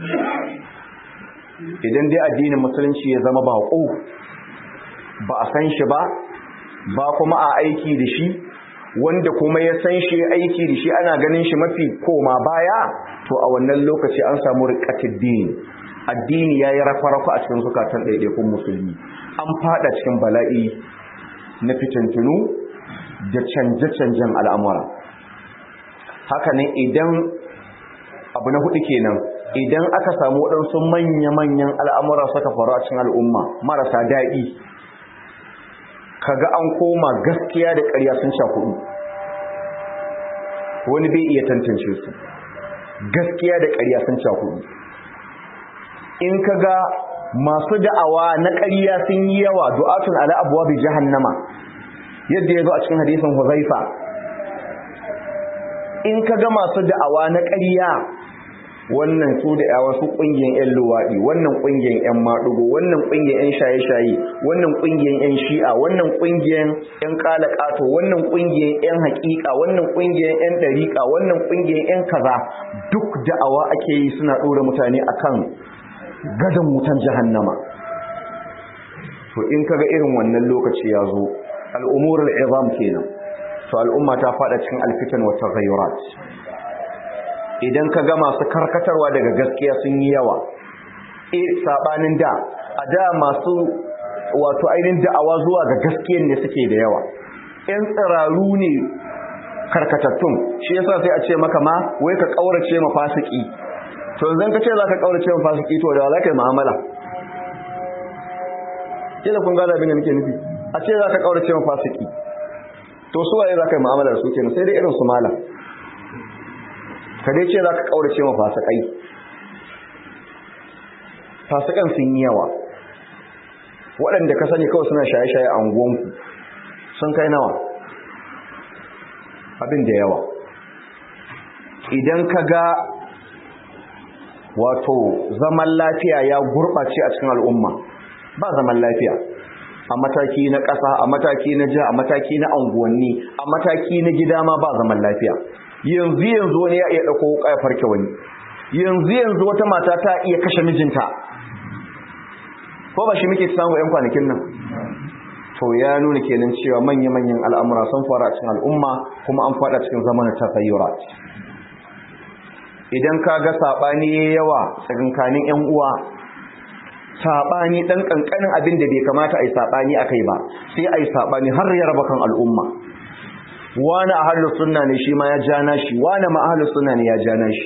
idan dai addinin musulunci ya zama baƙo ba a san shi ba ba kuma a aiki da shi wanda kuma ya san shi aiki da shi ana ganin shi mafi koma baya to a wannan lokaci an samu riƙatid dini addini ya yi rafa-rafa a cikin zukatan ɗaiɗaikun musulmi an fada cikin bala'i na fitintunu da canje-canjen al'amura haka ne idan abu na hudu kenan idan aka samu waɗansu manya-manyan al'amura suka faru a cikin al'umma marasa daɗi kaga an koma gaskiya da ƙarya sun sha kuɗi wani bai iya tantance su gaskiya da ƙarya sun sha kuɗi in kaga masu da'awa na ƙarya sun yi yawa du'atun ala abwabi jahannama yadda ya zo a cikin hadisin Huzaifa in ka ga masu da'awa na ƙarya wannan su da yawa su ƙungiyar 'yan luwaɗi wannan ƙungiyar 'yan maɗugo wannan ƙungiyar 'yan shaye-shaye wannan ƙungiyar 'yan shi'a wannan ƙungiyar 'yan ƙalaƙato wannan ƙungiyar 'yan haƙiƙa wannan ƙungiyar 'yan ɗariƙa wannan ƙungiyar 'yan kaza duk da'awa ake yi suna ɗora mutane akan gadon wutan jahannama to in kaga irin wannan lokaci ya zo al'umurul izam kenan to al'umma ta fada cikin alfitan wa taghayyurat idan kaga masu karkatarwa daga gaskiya sun yi yawa eh sabanin da a da masu wato ainihin da'awa zuwa ga gaskiyan ne suke da yawa yan tsiraru ne karkatattun shi yasa sai a ce maka ma wai ka kaurace ma fasiki to yanzu ka ce za ka kaurace ma fasiki to da za ka yi mu'amala kila kun gada abin da nake nufi a ce za ka kaurace ma fasiki to su waye za ka yi mu'amala da su kenan sai dai irin su malam ka dai ce za ka kaurace ma fasikai fasikan sun yi yawa waɗanda ka sani kawai suna shaye-shaye a unguwanku sun kai nawa abin da yawa idan ka ga wato zaman lafiya ya gurɓace a cikin al'umma ba zaman lafiya a mataki na ƙasa a mataki na jiha a mataki na anguwanni a mataki na gida ma ba zaman lafiya yanzu yanzu wani ya iya ɗauko wuƙa ya farke wani yanzu yanzu wata mata ta iya kashe mijinta ko ba shi muke samu 'yan kwanakin nan to ya nuna kenan cewa manya-manyan al'amura sun fara a cikin al'umma kuma an fada cikin zamanin tafayyurat idan ka ga saɓani yawa tsakankanin 'yan uwa saɓani ɗan ƙanƙanin abin da bai kamata a yi saɓani a kai ba sai a yi saɓani har ya raba kan al'umma wani a halin suna ne shi ma ya jana shi wani ma a halin suna ne ya jana shi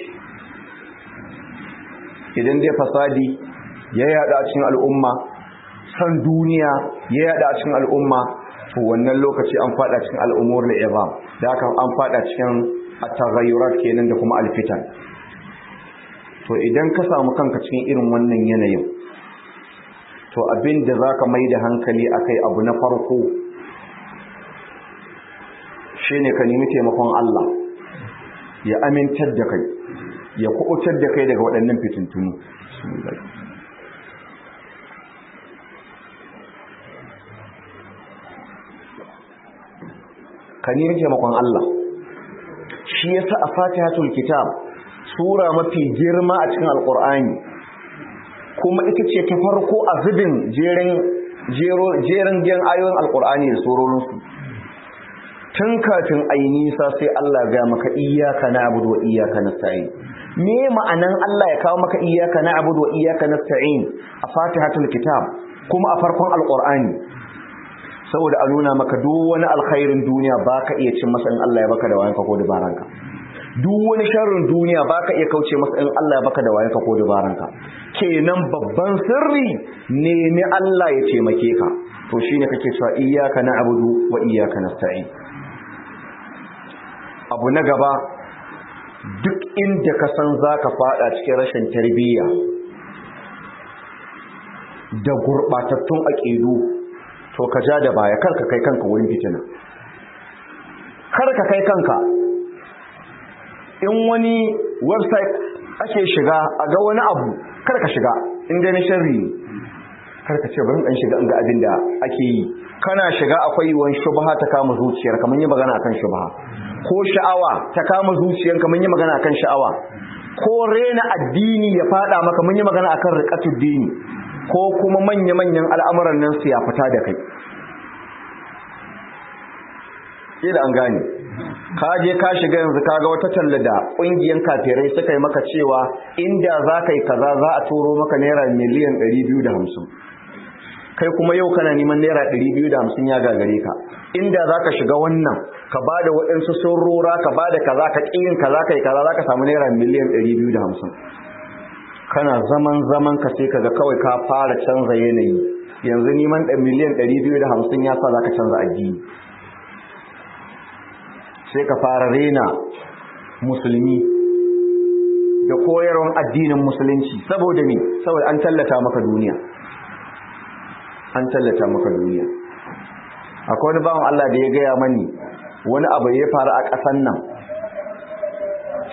idan dai fasadi ya yada a cikin al'umma san duniya ya yada a cikin al'umma to wannan lokaci an fada cikin al'umur al'izam da haka an fada cikin at-taghayyurat kenan da kuma alfitan to idan ka samu kanka cikin irin wannan yanayin to abin da zaka mai da hankali akai abu na farko shine ka nemi taimakon Allah ya amintar da kai ya kubutar da kai daga waɗannan fitintunu ka nemi taimakon Allah shi yasa a fatihatul kitab sura mafi girma a cikin alqur'ani kuma ita ce ta farko a zubin jerin jero jerin gen ayoyin alqur'ani da surorinsu tun kafin ayi nisa sai Allah ga maka iyyaka na'budu wa iyyaka nasta'in me ma'anan Allah ya kawo maka iyyaka na'budu wa iyyaka nasta'in a fatihatul kitab kuma a farkon alqur'ani saboda a nuna maka duk wani alkhairin duniya baka iya cin masa in Allah ya baka da wayanka ko dabaranka duk wani sharrin duniya baka iya kauce masa in Allah ya baka da wayanka ko dabaranka kenan babban sirri nemi Allah ya taimake ka to shine kake cewa iyyaka na'budu wa iyyaka nasta'in abu na gaba duk inda ka san zaka fada cikin rashin tarbiyya da gurbatattun aqidu to ka ja da baya kar ka kai kanka wurin fitina kar ka kai kanka in wani website ake shiga a ga wani abu kar ka shiga in dai na sharri kar ka ce bari dan shiga in ga abin da ake yi kana shiga akwai wani shubha ta kama zuciyar kamar yi magana akan shubha ko sha'awa ta kama zuciyar kamar yi magana akan sha'awa ko rena addini ya fada maka mun yi magana akan riqatud dini ko kuma manya-manyan al'amuran nan su ya fita da kai da an gane ka je ka shiga yanzu ka ga wata talla da ƙungiyar kafirai suka yi maka cewa inda za ka yi kaza za a turo maka naira miliyan 250 kai kuma yau kana neman naira 250 ya gagare ka inda za ka shiga wannan ka ba da waɗansu saurora ka ba da kaza ka ƙiyin kaza ka yi kaza za ka samu naira miliyan 250 kana zaman zaman ka sai kaga kawai ka fara canza yanayi yanzu neman ɗan miliyan 250 ya sa za ka canza addini sai ka fara rena musulmi da koyarwan addinin musulunci saboda ne saboda an tallata maka duniya an tallata maka duniya akwai wani bawan Allah da ya gaya mani wani abu ya faru a ƙasan nan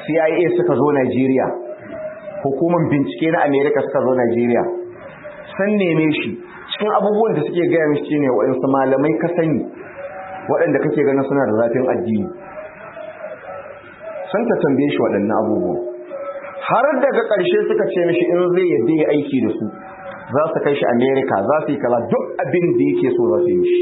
CIA suka zo Najeriya hukumar bincike na America suka zo Najeriya sun neme shi cikin abubuwan da suke gaya mishi ne waɗansu malamai ka sani waɗanda kake ganin suna da zafin addini sun ta tambaye shi waɗannan abubuwan har daga ƙarshe suka ce mishi in zai yadda ya aiki da su za su kai shi America za su yi kaza duk abin da yake so za su yi mishi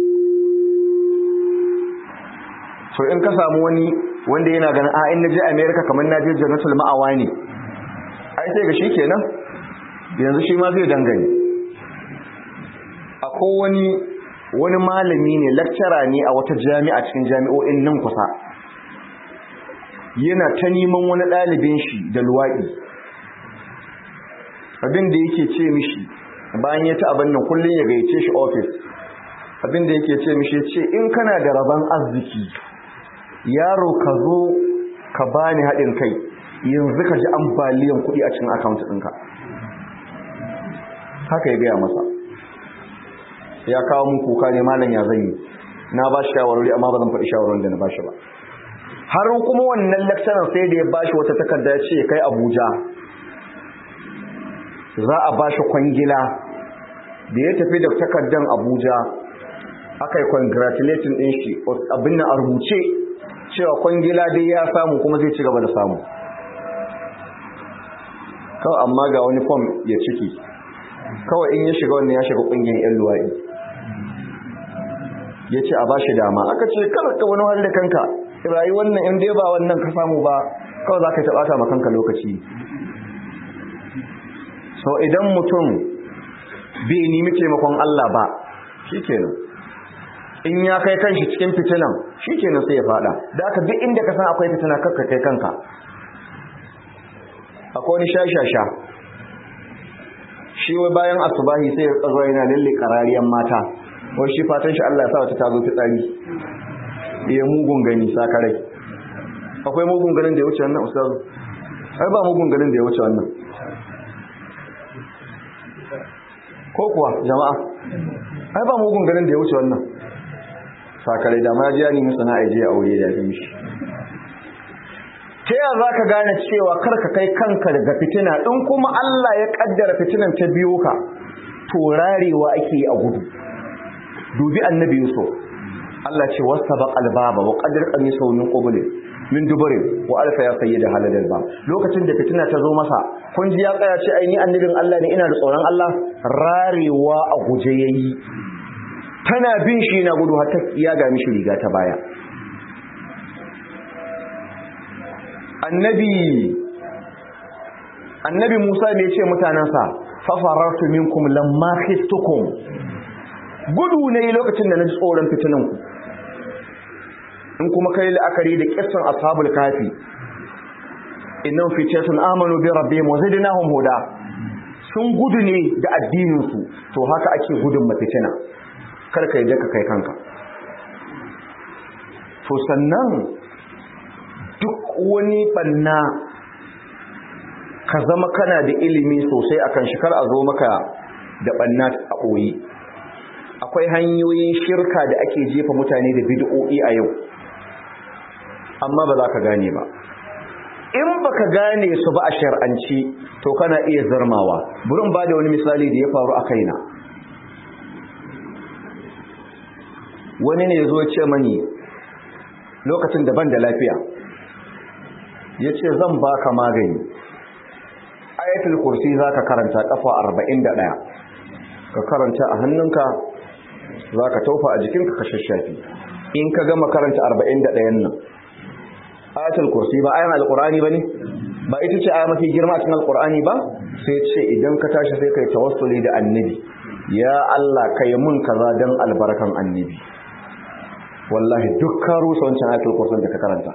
so in ka samu wani wanda yana ganin a in naje America kamar naje jannatul ma'awa ne ai sai ga shi kenan yanzu shi ma zai dangane akwai wani wani malami ne lecturer ne a wata jami'a cikin jami'o'in nan kusa yana ta neman wani ɗalibin shi da luwaɗi abin da yake ce mishi bayan ya ta abin nan kullum ya gayyace shi ofis abin da yake ce mishi ce in kana da rabon arziki yaro ka zo ka bani haɗin kai yanzu ka ji ambaliyan kuɗi a cikin akaunt ɗinka haka ya gaya masa ya kawo mun kuka ne malam ya zan yi na ba shi shawarwari amma ba zan faɗi shawarwarin da na ba shi ba har kuma wannan lecturer sai da ya ba shi wata takarda ya ce kai abuja za a ba shi kwangila da ya tafi da takardan abuja aka yi congratulating ɗin shi abin na a rubuce cewa kwangila dai ya samu kuma zai ci gaba da samu kawai amma ga wani fom ya ciki kawai in ya shiga wannan ya shiga ƙungiyar 'yan luwaɗi ya ce a ba shi dama aka ce kada ka wani wani da kanka rayuwar nan in dai ba wannan ka samu ba kawai za ka taɓa ta makanka lokaci so idan mutum bai nemi taimakon Allah ba shikenan in ya kai kanshi cikin fitinan shikenan sai ya fada da aka duk inda ka san akwai fitina kakka kai kanka akwai wani shashasha shi wai bayan asubahi sai ya tsaro yana lalle karariyan mata wai shi fatan shi Allah ya sa wata tazo fitsari ya mugun gani sakarai akwai mugun ganin da ya wuce wannan ustazu ai ba mugun ganin da ya wuce wannan ko kuwa jama'a ai ba mugun ganin da ya wuce wannan sakarai da ma jiya ne musu na aije a aure da fi shi ta yaya za ka gane cewa kar ka kai kanka daga fitina in kuma Allah ya kaddara fitinan ta biyo ka to rarewa ake yi a gudu dubi annabi yusuf Allah ce wasabaq albaba wa qadar qamisahu min qabl min duburin wa alfa ya sayyida haladal ba lokacin da fitina ta zo masa kun ji ya tsaya ce ai ni annabin Allah ne ina da tsoron Allah rarewa a guje yayi tana bin shi na gudu har ta ya ga mishi riga ta baya annabi annabi Musa ne ya ce mutanansa fa farartu minkum lamma khiftukum gudu ne lokacin da na ji tsoron fitinanku in kuma kai la'akari da kissan ashabul kafi innan fitatun amanu bi rabbihim wa zidnahum huda sun gudu ne da addinin su to haka ake gudun mafitina kar ka je ka kai kanka to sannan duk wani banna ka zama kana da ilimi sosai akan shi kar a zo maka da banna a ɓoye akwai hanyoyin shirka da ake jefa mutane da bid'o'i a yau amma ba za ka gane ba in baka gane su ba a shar'anci to kana iya zarmawa burin ba da wani misali da ya faru a kaina wani ne ya zo ce mani lokacin da ban da lafiya ya ce zan baka magani ayatul kursi za ka karanta kafa 41 ka karanta a hannunka za ka taufa a jikinka ka shashafi in ka gama karanta 41 nan ayatul kursi ba ayan alqur'ani bane ba ita ce aya mafi girma cikin alqur'ani ba sai ce idan ka tashi sai kai tawassuli da annabi ya Allah kai mun kaza dan albarkan annabi wallahi duk ka rusa wancan ayatul kursi da ka karanta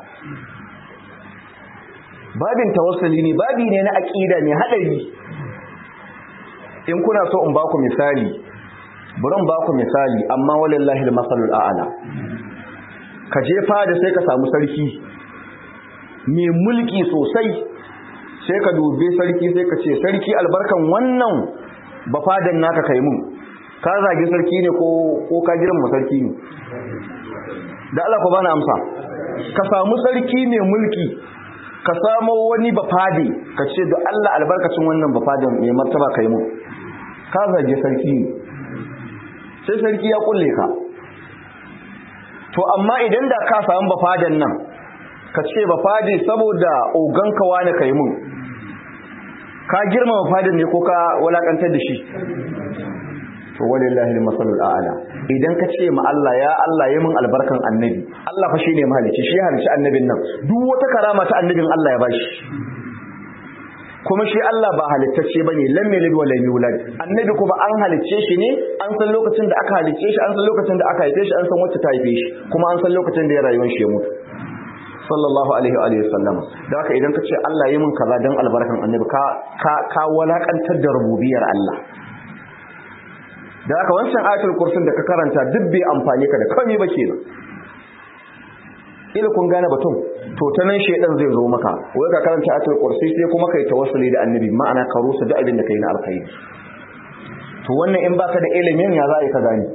babin tawassuli ne babi ne na aqida ne hadari in kuna so in baku misali burin baku misali amma walillahi almasalul a'la ka je fada sai ka samu sarki mai mulki sosai sai ka dube sarki sai ka ce sarki albarkan wannan bafadan naka kai mun ka zage sarki ne ko ko ka girma sarki ne da Allah ku bani amsa ka samu sarki mai mulki ka samo wani bafade ka ce da Allah albarkacin wannan bafadin mai martaba kai mu ka zage sarki ne sai sarki ya kulle ka to amma idan da ka samu bafadan nan ka ce bafade saboda oganka wani kai mun ka girma bafadin ne ko ka walakantar da shi to walillahi almasalul a'la idan ka ce ma Allah ya Allah yi min albarkan annabi Allah fa shine mahalici shi halici annabin nan duk wata karama ta annabin Allah ya bashi kuma shi Allah ba halittacce bane lam yalid wa lam yulad annabi kuma an halicce shi ne an san lokacin da aka halicce shi an san lokacin da aka haife shi an san wacce ta haife shi kuma an san lokacin da ya rayuwar shi ya mutu sallallahu alaihi wa alihi wasallam da haka idan ka ce Allah yi min kaza dan albarkan annabi ka ka ka walakantar da rububiyar Allah da haka wancan ayatul kursin da ka karanta duk bai amfani ka da komai ba kenan ila kun gane batun to ta nan shedan zai zo maka wai ka karanta ayatul kursi sai kuma kai tawassuli da annabi ma'ana ka rusa duk abin da kai na alkhairi to wannan in baka da ilimin ya za a yi ka gane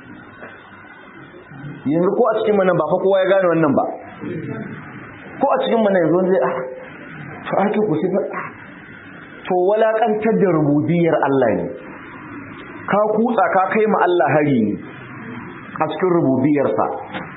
yanzu ko a cikin mana ba fa kowa ya gane wannan ba ko a cikin mana yanzu zai ah to ayatul kursi ba to walakantar da rububiyar Allah ne ka kutsa ka kai ma Allah hari ne a cikin rububiyarsa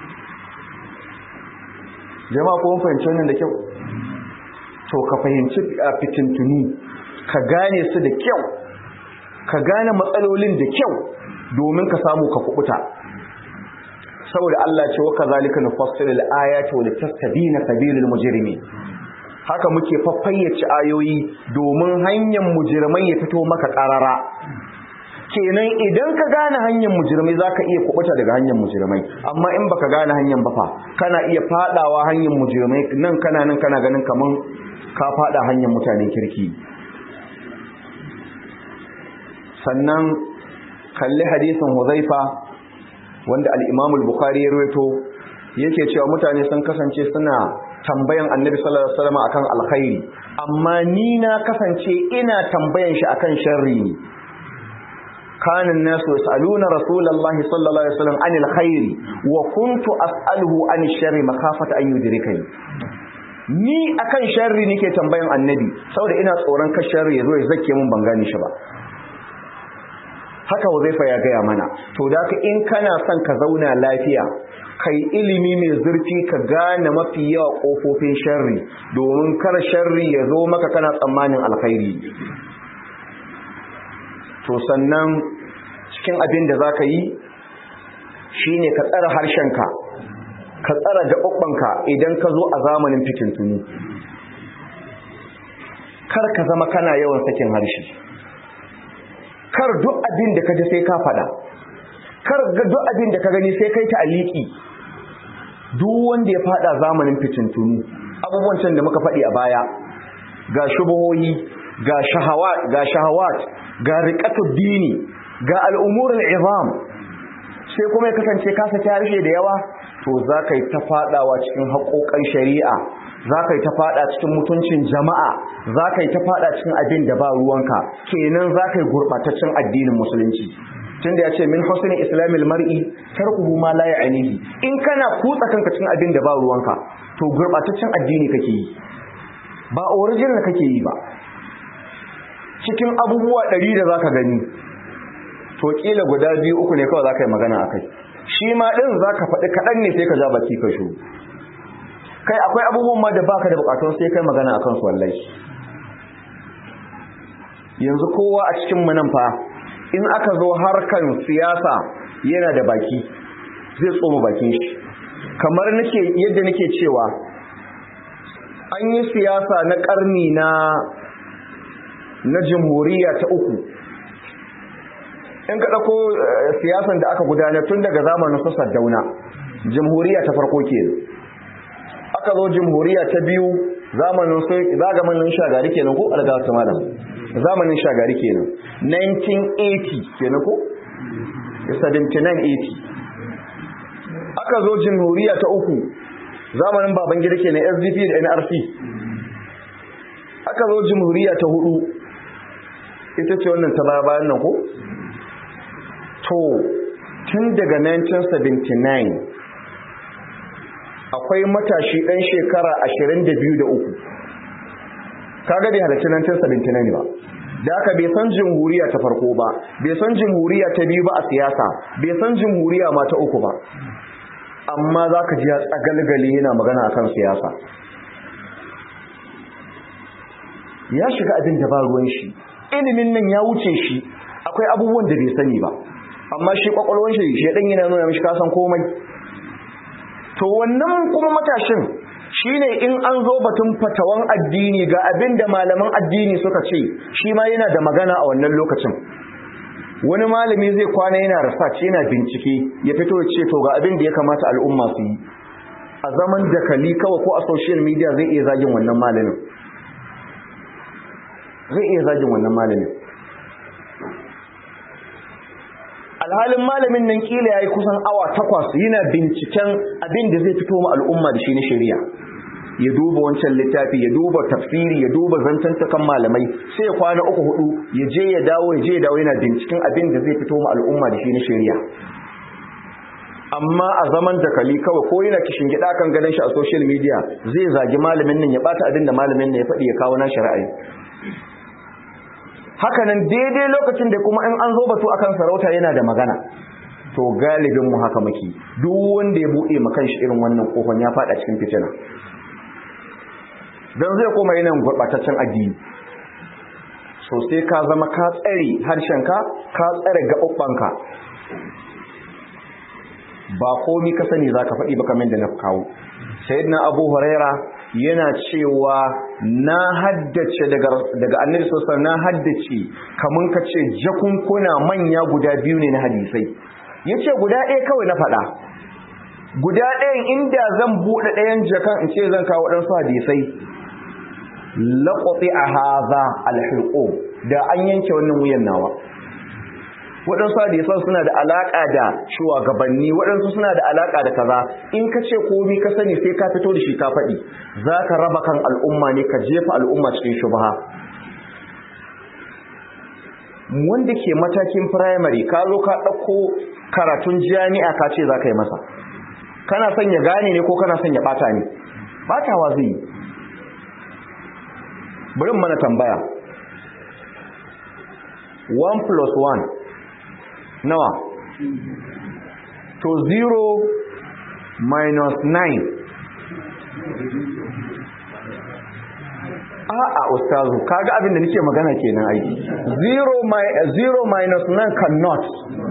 jama'a ko mun fahimci wannan da kyau to ka fahimci fitintunu ka gane su da kyau ka gane matsalolin da kyau domin ka samu ka kubuta saboda Allah ce wa kazalika nufassilu al-ayati wa litastabina sabilul mujrimin haka muke faffayyace ayoyi domin hanyar mujrimai ya fito maka karara kenan idan ka gane hanyar mujrimai zaka iya kubuta daga hanyar mujrimai amma in baka gane hanyar ba fa kana iya fadawa hanyar mujrimai nan kana nan kana ganin kaman ka fada hanyar mutanen kirki sannan kalli hadisin Huzaifa wanda al-Imam al-Bukhari ya rawaito yake cewa mutane sun kasance suna tambayan Annabi sallallahu alaihi wasallam akan alkhairi amma ni na kasance ina tambayan shi akan sharri ne كان الناس يسألون رسول الله صلى الله عليه وسلم عن الخير وكنت أسأله عن الشر مخافة أن يدركني ni akan sharri nake tambayan annabi saboda ina tsoron ka sharri yazo ya zake mun ban gane shi ba haka wazaifa ya gaya mana to da ka in kana son ka zauna lafiya kai ilimi mai zurfi ka gane mafi yawa kofofin sharri domin kar sharri ya zo maka kana tsammanin alkhairi to sannan cikin abin da za ka yi shi ne ka tsara harshenka ka tsara gaɓaɓɓanka idan ka zo a zamanin fitintunu kar ka zama kana yawan sakin harshe kar duk abin da ka ji sai ka faɗa kar duk abin da ka gani sai kai ta aliki duk wanda ya faɗa zamanin fitintunu abubuwan can da muka faɗi a baya ga shubuhohi ga shahawat ga shahawat ga riƙatul dini ga al'umurul izam sai kuma ya kasance ka saki harshe da yawa to za ka yi ta faɗawa cikin haƙoƙan shari'a za ka yi ta faɗa cikin mutuncin jama'a za ka yi ta faɗa cikin abin da ba ruwanka kenan za ka yi gurɓataccen addinin musulunci tun da ya ce min husni islamil mar'i tarkuhu ma la ya'nihi in kana kutsa kanka cikin abin da ba ruwanka to gurɓataccen addini kake yi ba original kake yi ba cikin abubuwa ɗari da zaka gani to kila guda biyu uku ne kawai zaka yi magana akai shi ma din zaka faɗi kaɗan ne sai ka ja baki ka shu kai akwai abubuwan ma da baka da bukatun sai kai magana akan su wallahi yanzu kowa a cikin mu nan fa in aka zo harkan siyasa yana da baki zai tsoma bakin shi kamar nake yadda nake cewa an yi siyasa na karni na na jamhuriya ta uku in ka ɗauko siyasan da aka gudanar tun daga zamanin su dauna jamhuriya ta farko ke aka zo jamhuriya ta biyu zamanin su zagamin shagari kenan ko algawata malam zamanin shagari kenan 1980 kenan ko 7980 aka zo jamhuriya ta uku zamanin babangida kenan sdp da nrc aka zo jamhuriya ta hudu ita ce wannan ta baya bayan nan ko to tun daga 1979 akwai matashi ɗan shekara ashirin da biyu da uku kaga bai halarci 1979 ba da aka bai san jamhuriya ta farko ba bai san jamhuriya ta biyu ba a siyasa bai san jamhuriya ma ta uku ba amma za ka ji ya tsagalgali yana magana akan siyasa ya shiga abin da ba ruwan shi ilimin nan ya wuce shi akwai abubuwan da bai sani ba amma shi kwakwalwan shi shi dan yana nuna mishi kasan komai to wannan kuma matashin shine in an zo batun fatawan addini ga abin da malaman addini suka ce shi ma yana da magana a wannan lokacin wani malami zai kwana yana research yana bincike ya fito ya ce to ga abin da ya kamata al'umma su yi a zaman dakali kawai ko a social media zai iya zagin wannan malamin zai iya zagin wannan malamin alhalin malamin nan kila yayi kusan awa takwas yana binciken abin da zai fito ma al'umma da shi na shari'a ya duba wancan littafi ya duba tafsiri ya duba zantantakan malamai sai ya kwana uku hudu ya je ya dawo ya je ya dawo yana binciken abin da zai fito ma al'umma da shi na shari'a amma a zaman dakali kawai ko yana kishin gida kan ganin shi a social media zai zagi malamin nan ya bata abin da malamin nan ya faɗi ya kawo na shari'a hakanan daidai lokacin da kuma in an zo batu akan sarauta yana da magana to galibin mu haka muke duk wanda ya bude makan shi irin wannan kofan ya fada cikin fitina dan zai koma yana gurbataccen addini so sai ka zama ka tsare harshenka ka tsare gaɓuɓɓanka ba komi ka sani zaka faɗi ba kamar da na kawo sayyidina abu huraira yana cewa na haddace daga daga annabi sallallahu na haddace kamun ka ce jakunkuna manya guda biyu ne na hadisai yace guda ɗaya kawai na faɗa guda ɗayan inda zan buɗe ɗayan jakan in ce zan kawo ɗansu hadisai laƙwafi a haza alhirƙo da an yanke wannan wuyan nawa waɗansu hadisan suna da alaƙa da shugabanni waɗansu suna da alaƙa da kaza in ka ce komi ka sani sai ka fito da shi ka faɗi za ka raba kan al'umma ne ka jefa al'umma cikin shubha wanda ke matakin firamare ka zo ka ɗauko karatun jami'a ka ce za ka yi masa kana son ya gane ne ko kana son ya ɓata ne ɓatawa zai yi bari mana tambaya 1 plus 1 nawa to 0 minus 9 a'a ustazu kaga abin da nake magana kenan ai 0 mi 0 minus 9 cannot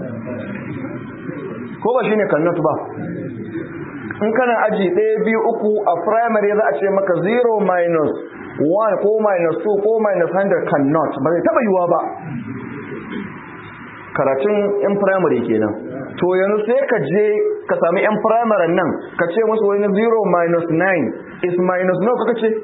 ko ba shine cannot ba in kana aji 1 2 uku a primary za a ce maka 0 minus 1 ko minus 2 ko minus 100 cannot ba zai taba yiwa ba karatun yan primary kenan to yanzu sai ka je ka sami yan primary nan ka ce musu wani 0 minus 9 is minus no kaka ce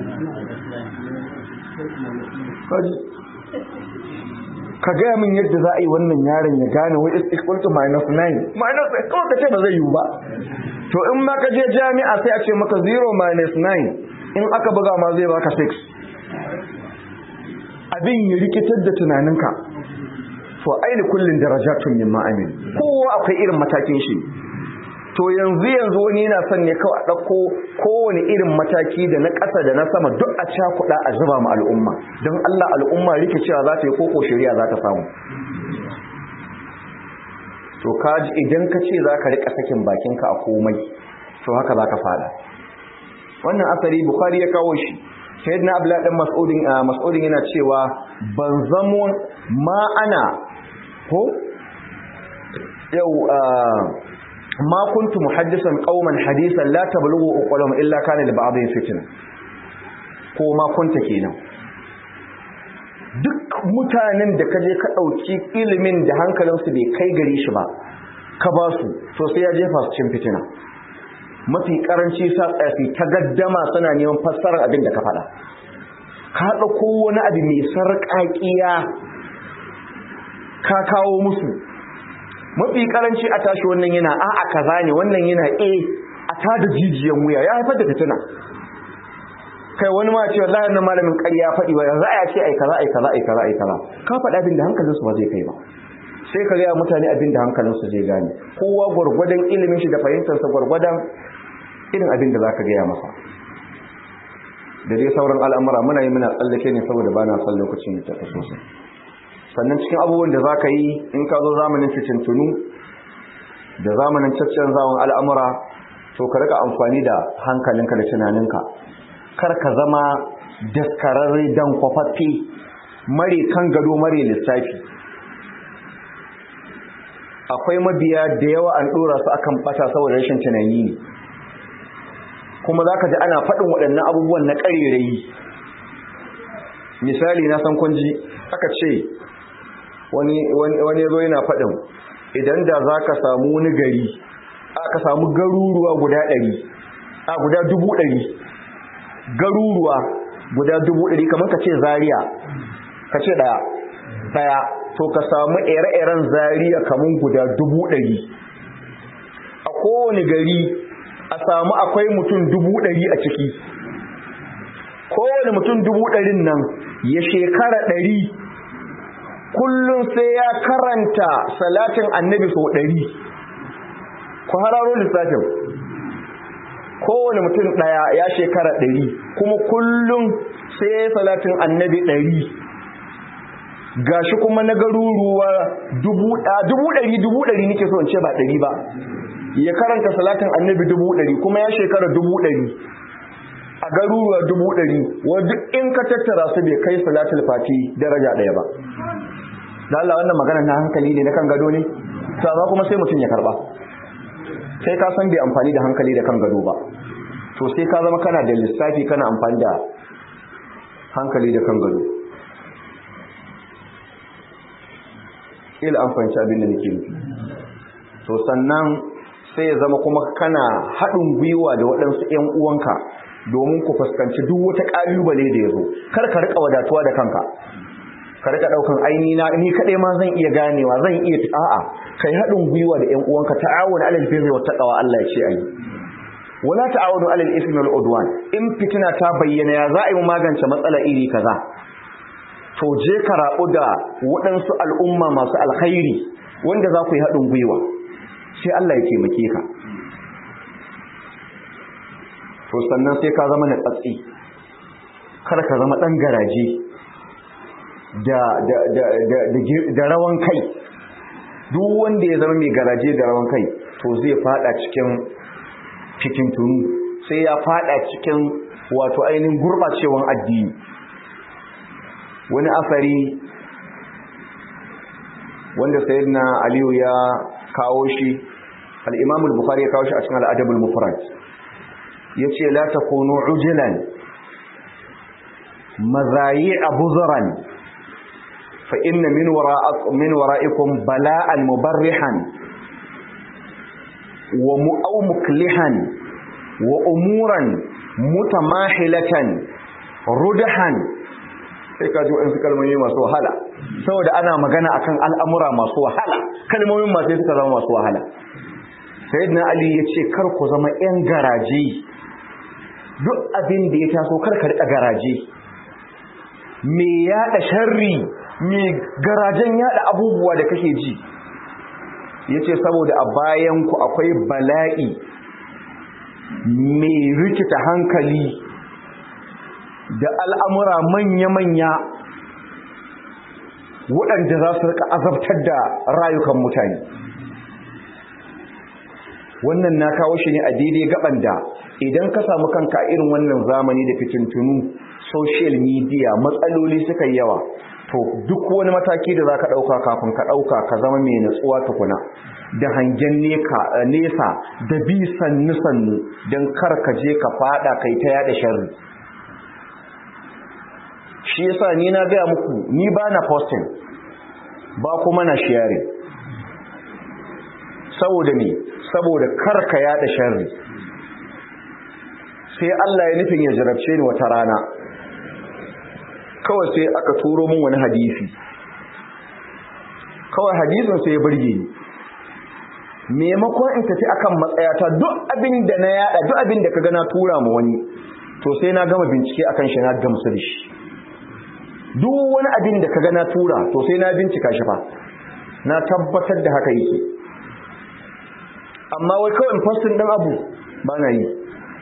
ka gaya min yadda za a yi wannan yaron ya gane wai is equal to minus 9 minus kawai ka ce ba zai yiwu ba to in ma ka je jami'a sai a ce maka 0 minus 9 in aka buga ma zai baka 6 abin ya rikitar da tunaninka to aini kullun darajatun mimma amin kowa akwai irin matakin shi to yanzu yanzu wani yana son ne kawai a ɗauko kowane irin mataki da na ƙasa da na sama duk a cakuɗa a zuba mu al'umma don Allah al'umma rikicewa za ta yi koko shari'a za ta samu to kaji idan ka ce za ka riƙa sakin bakinka a komai to haka za ka fada wannan asali bukhari ya kawo shi sayyidina abdullahi dan mas'udin mas'udin yana cewa ban zamo ma ana ko yau ma kuntu muhaddisan qauman hadisan la tablughu uqulum illa kana li ba'dhin fitna ko ma kunta kenan duk mutanen da kaje ka dauki ilimin da hankalinsu bai kai gare shi ba ka ba su to sai ya jefa su cin fitina mafi karanci sa tsafi ta gaddama suna neman fassarar abin da ka faɗa ka ɗauko wani abu mai sarƙaƙiya ka kawo musu mafi karanci a tashi wannan yana a a kaza ne wannan yana a a tada jijiyan wuya ya haifar da fitina kai wani ma ce wallahi wannan malamin ƙarya faɗi ba yanzu a ce ai kaza ai kaza ai kaza ai kaza ka faɗa abin da hankalinsu ba zai kai ba sai ka gaya mutane abin da hankalinsu zai gane kowa gwargwadon ilimin shi da fahimtarsa gwargwadon irin abin da za ka gaya masa da dai sauran al'amura muna yi muna tsallake ne saboda ba na son lokacin da ta sosai sannan cikin abubuwan da za ka yi in ka zo zamanin fitintunu da zamanin caccen zawon al'amura to ka rika amfani da hankalinka da tunaninka kar ka zama daskararre dan kwafaffe mare kan gado mare lissafi akwai mabiya da yawa an dora su akan bata saboda rashin tunani ne kuma za ka ji ana faɗin waɗannan abubuwan na ƙarerayi misali na san kunji aka ce wani zo yana faɗin idan da za ka samu wani gari aka samu garuruwa guda ɗari a guda dubu ɗari garuruwa guda dubu ɗari kamar ka ce zariya ka ce ɗaya ɗaya to ka samu ire-iren zariya kamar guda dubu ɗari a kowane gari a samu akwai mutum dubu ɗari a ciki kowane mutum dubu ɗarin nan ya shekara ɗari kullum sai ya karanta salatin annabi sau ɗari ku hararo lissafin kowane mutum ɗaya ya shekara ɗari kuma kullum sai ya yi salatin annabi ɗari gashi kuma na garuruwa dubu ɗari dubu ɗari nike so in ce ba ɗari ba ya karanta salatin annabi dubu ɗari kuma ya shekara dubu ɗari a garuruwa dubu ɗari wadda in ka tattara su bai kai salatul fati daraja ɗaya ba da Allah wannan magana na hankali ne na kan gado ne to amma kuma sai mutum ya karba sai ka san bai amfani da hankali da kan gado ba to sai ka zama kana da lissafi kana amfani da hankali da kan gado ila an fahimci abin da nake nufi to sannan sai ya zama kuma kana haɗin gwiwa da waɗansu ‘yan uwanka domin ku fuskanci duk wata ƙalubale da ya zo kar ka riƙa wadatuwa da kanka ka riƙa ɗaukan aini na ni kaɗai ma zan iya ganewa zan iya a'a kai haɗin gwiwa da ‘yan uwanka ta'awun alal birri wa taqwa Allah ya ce ayi wala ta'awunu alal ismi wal udwan in fitina ta bayyana ya za a yi magance matsala iri kaza to je ka rabu da waɗansu al'umma masu alkhairi wanda za ku yi haɗin gwiwa sai Allah ya taimake ka to sannan sai ka zama na tsatsi kar ka zama ɗan garaje da da da da da rawan kai duk wanda ya zama mai garaje da rawan kai to zai fada cikin cikin tunu sai ya fada cikin wato ainihin gurɓacewan addini wani asari wanda sayyidina aliyu ya kawo shi al-imam al-bukhari ya kawo shi a cikin al-adab al-mufrad yace la takunu ujulan mazayi'a buzran fa inna min wara'akum min wara'ikum bala'an mubarrihan wa mu'aw muklihan wa umuran mutamahilatan rudahan sai ka ji waɗansu kalmomi masu wahala saboda ana magana akan al'amura masu wahala kalmomin masu suka zama masu wahala sayyidina ali ya ce kar ku zama 'yan garaje duk abin da ya taso kar ka riƙa garaje me yaɗa sharri me garajen yaɗa abubuwa da kake ji ya ce saboda a bayanku akwai bala'i mai rikita hankali da al'amura manya-manya waɗanda za su rika azabtar da rayukan mutane wannan na kawo shi ne a daidai gaban da idan ka samu kanka irin wannan zamani da fitintunu social media matsaloli suka yawa to duk wani mataki da za ka ɗauka kafin ka ɗauka ka zama mai natsuwa tukuna da hangen nesa da bi sannu-sannu don kar ka je ka fada kai ta yada sharri shi yasa ni na gaya muku ni ba na posting ba kuma na sharing saboda ne saboda kar ka yada sharri sai Allah ya nufin ya jarabce ni wata rana kawai sai aka turo min wani hadisi kawai hadisin sai ya burge ni maimakon in tafi akan matsayata duk abin da na yada duk abin da kaga na tura ma wani to sai na gama bincike akan shi na gamsu da shi duk wani abin da kaga na tura to sai na bincika shi fa na tabbatar da haka yake amma wai kawai postin din abu ba na yi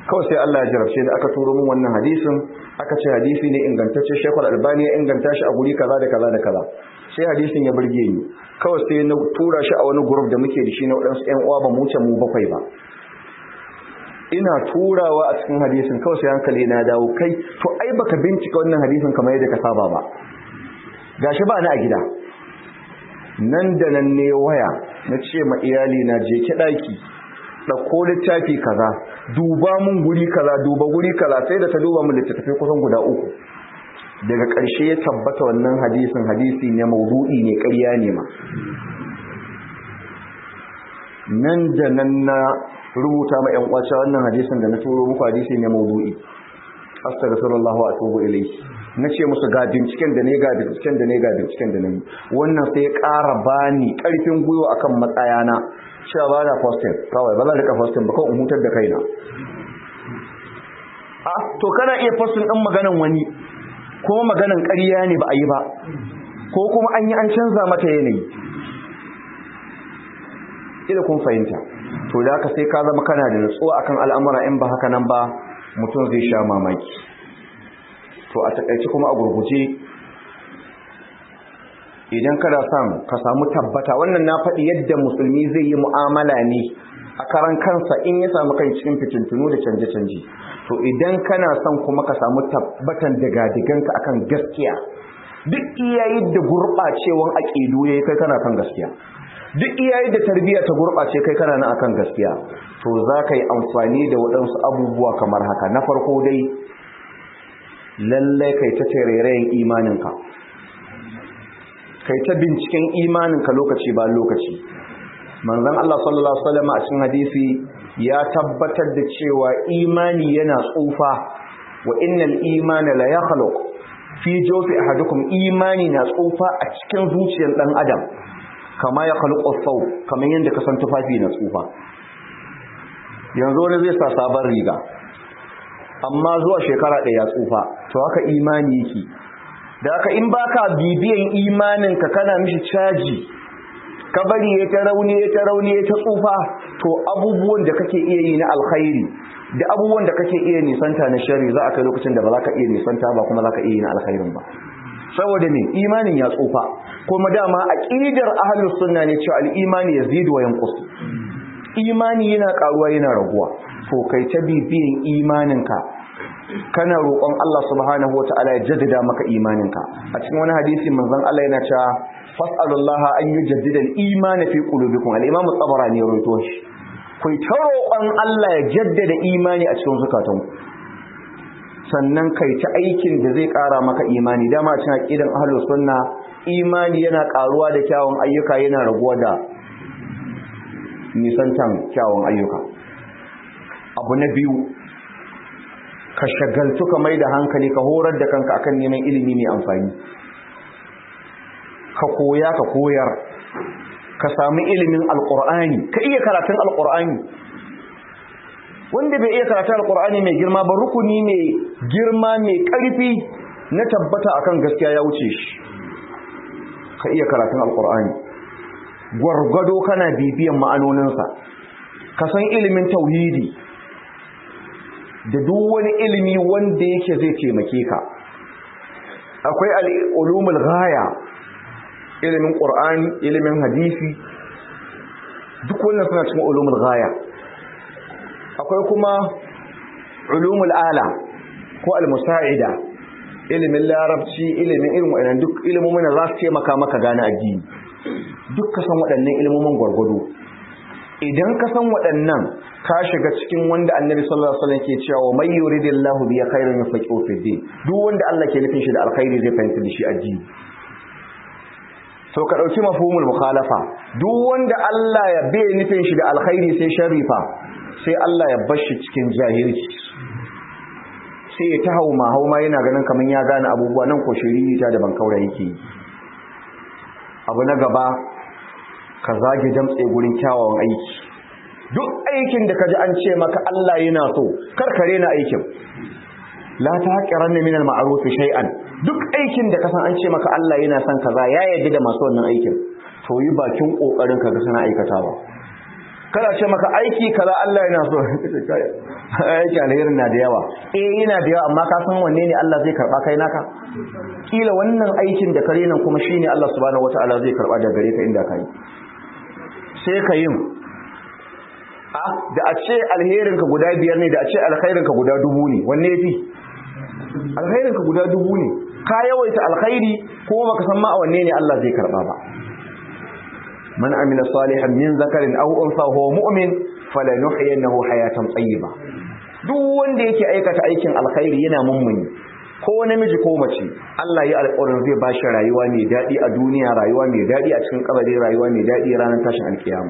kawai sai Allah ya jarabce da aka turo min wannan hadisin aka ce hadisi ne ingantacce Sheikhul Albani ya inganta shi a guri kaza da kaza da kaza sai hadisin ya burge ni kawai sai na tura shi a wani group da muke da shi na wadansu ƴan uwa ba mu wuce mu bakwai ba ina turawa a cikin hadisin kawai sai hankali na dawo kai to ai baka bincika wannan hadisin kamar yadda ka saba ba gashi ba ni a gida nan da nan ne waya na ce ma iyali na je ki daki ɗauko littafi kaza duba mun guri kaza duba guri kaza sai da ta duba mun littattafai kusan guda uku daga ƙarshe ya tabbata wannan hadisin hadisi ne maudu'i ne ƙarya ne ma nan da nan na rubuta ma ƴan uwace wannan hadisin da na turo muku hadisi ne maudu'i astaghfirullah wa atubu ilayhi nace musu ga binciken da ne ga binciken da ne ga binciken da ne wannan sai ya ƙara bani ƙarfin gwiwa akan matsayana cewa ba da posting kawai ba za rika posting ba kawai in hutar da kaina a to kana iya posting din maganan wani kuma maganan ƙarya ne ba a yi ba ko kuma an yi an canza mata yanayi ila kun fahimta to da haka sai ka zama kana da nutsuwa akan al'amura in ba haka nan ba mutum zai sha mamaki to a takaice kuma a gurguje idan kada son ka samu tabbata wannan na faɗi yadda musulmi zai yi mu'amala ne a karan kansa in ya samu kai cikin fitintunu da canje-canje to idan kana son kuma ka samu tabbatan daga-diganka akan gaskiya duk iyayi da gurɓacewan aƙidu yayi kai kana kan gaskiya duk iyayi da tarbiyya ta gurɓace kai kana nan akan gaskiya to za ka yi amfani da waɗansu abubuwa kamar haka na farko dai lallai kai ta tarairayin imaninka kai ta binciken imaninka lokaci ba lokaci manzon Allah sallallahu alaihi wasallam a cikin hadisi ya tabbatar da cewa imani yana tsufa wa innal imana la yakhluq fi jawfi ahadukum imani na tsufa a cikin zuciyar dan adam kama ya khluqu saw kamar yanda ka san tufafi na tsufa yanzu wani zai sa sabon riga amma zuwa shekara ɗaya ya tsufa to haka imani yake da haka in baka bibiyan imaninka kana mishi caji ka bari ya ta rauni ya ta rauni ya ta tsufa to abubuwan da kake iya yi na alkhairi da abubuwan da kake iya nisanta na shari za a kai lokacin da ba za ka iya nisanta ba kuma za ka iya yi na alkhairin ba saboda ne imanin ya tsufa kuma dama aqidar ahlus sunna ne cewa al-imani yazidu wa yanqus imani yana karuwa yana raguwa to kai ta bibiyan imaninka kana roƙon Allah subhanahu wataala ya jaddada maka imaninka a cikin wani hadisi manzon Allah yana cewa fas'alullaha an yujaddida al-iman fi qulubikum al-imam at-tabarani ya rawaito shi ku ta roƙon Allah ya jaddada imani a cikin zukatanku sannan kai ta aikin da zai ƙara maka imani dama a cikin aqidan ahlus sunna imani yana ƙaruwa da kyawun ayyuka yana raguwa da nisantan kyawun ayyuka abu na biyu ka shagaltu ka mai da hankali ka horar da kanka akan neman ilimi mai amfani ka koya ka koyar ka sami ilimin alkur'ani ka iya karatun alkur'ani wanda bai iya karatun alkur'ani mai girma ba rukuni mai girma mai ƙarfi na tabbata akan gaskiya ya wuce shi ka iya karatun alkur'ani gwargwado kana bibiyan ma'anoninsa ka san ilimin tauhidi da duk wani ilimi wanda yake zai taimake ka akwai al'ulumul ghaya ilimin qur'ani ilimin hadisi duk wannan suna cikin ulumul ghaya akwai kuma ulumul ala ko al-musa'ida ilimin larabci ilimin irin waɗannan duk ilimomin da za su taimaka maka gane addini duk ka san waɗannan ilimomin gwargwado idan ka san waɗannan ka shiga cikin wanda annabi sallallahu alaihi wasallam ke cewa may yuridillahu bi khairin yufaqihu fi din duk wanda Allah ke nufin shi da alkhairi zai fahimta da shi addini to ka dauki mafhumul mukhalafa duk wanda Allah ya bai nufin shi da alkhairi sai sharifa sai Allah ya bar shi cikin jahilci sai ya ta hauma hauma yana ganin kaman ya gane abubuwa nan ko shiriri ta da ban kaura yake abu na gaba ka zage damtse gurin kyawawan aiki duk aikin da kaji an ce maka Allah yana so karkare na aikin la taqiranna min al-ma'ruf shay'an duk aikin da kasan an ce maka Allah yana son kaza ya yarda da masu wannan aikin to yi bakin kokarin ka ga sana aikatawa kada ce maka aiki kaza Allah yana so aiki alherin na da yawa eh yana da yawa amma ka san wanne ne Allah zai karba kai naka kila wannan aikin da kare nan kuma shine Allah subhanahu wataala zai karba da gare ka inda kai sai ka yin a da a ce alherin ka guda biyar ne da a ce alkhairin ka guda dubu ne wanne yafi alkhairin ka guda dubu ne ka yawaita alkhairi ko baka san ma a wanne ne Allah zai karba ba man amila salihan min zakarin aw unsa huwa mu'min falanuhyiyannahu hayatan tayyiba duk wanda yake aikata aikin alkhairi yana mummuni ko namiji ko mace Allah ya alƙawarin zai ba shi rayuwa mai daɗi a duniya rayuwa mai daɗi a cikin kabari rayuwa mai daɗi ranar tashin alkiyama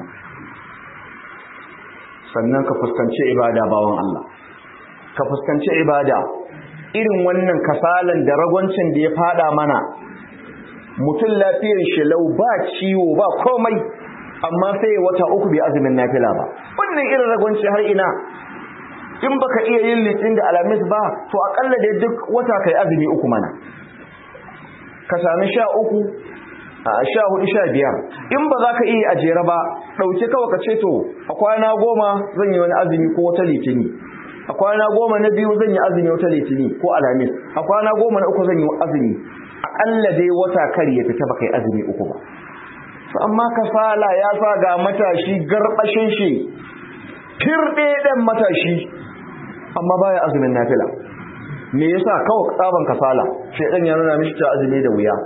sannan ka fuskanci ibada bawan Allah ka fuskanci ibada irin wannan kasalan da ragwancin da ya fada mana mutum lafiyar shi lau ba ciwo ba komai amma sai wata uku bai azumin nafila ba wannan irin ragwanci har ina in baka iya yin litin da alamis ba to akalla da duk wata kai azumi uku mana ka sami sha uku a sha hudu sha biyar in ba za ka iya a jere ba ɗauke kawai ka ce to a kwana goma zan yi wani azumi ko wata litini a kwana goma na biyu zan yi azumi wata litini ko alamis a kwana goma na uku zan yi azumi akalla dai wata kar ya fita baka yi azumi uku ba to amma kasala ya sa ga matashi garbashin shi firɗe ɗan matashi amma baya azumin nafila me yasa kawai tsaban kasala shedan ya nuna mishi ta azumi da wuya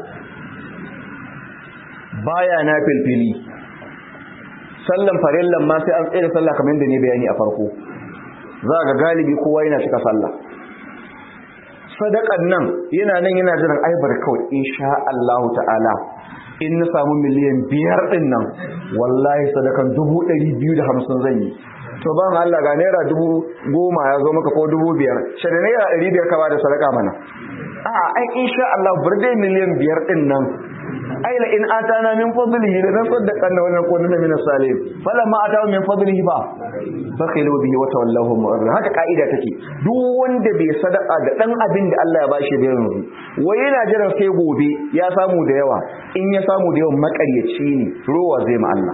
baya nafilfili sallan farillan ma sai an tsaye da sallah kamar yadda ne bayani a farko za ga galibi kowa yana cika sallah sadakan nan yana nan yana jiran aibar kawai insha Allah ta'ala in na samu miliyan biyar din nan wallahi sadakan dubu ɗari biyu da hamsin zan yi to ban Allah ga naira dubu goma ya zo maka ko dubu biyar shi da naira ɗari biyar ka bada sadaka mana a ai insha Allah bar dai miliyan biyar din nan ai la in atana min fadlihi da nan saddaqan na wannan kunna min salim fala ma atahu min fadlihi ba fakhilu bihi wa tawallahu mu'arrid haka kaida take duk wanda bai sadaka da dan abin da Allah ya bashi da yanzu wai yana jiran sai gobe ya samu da yawa in ya samu da yawan makaryaci ne rowa zai ma Allah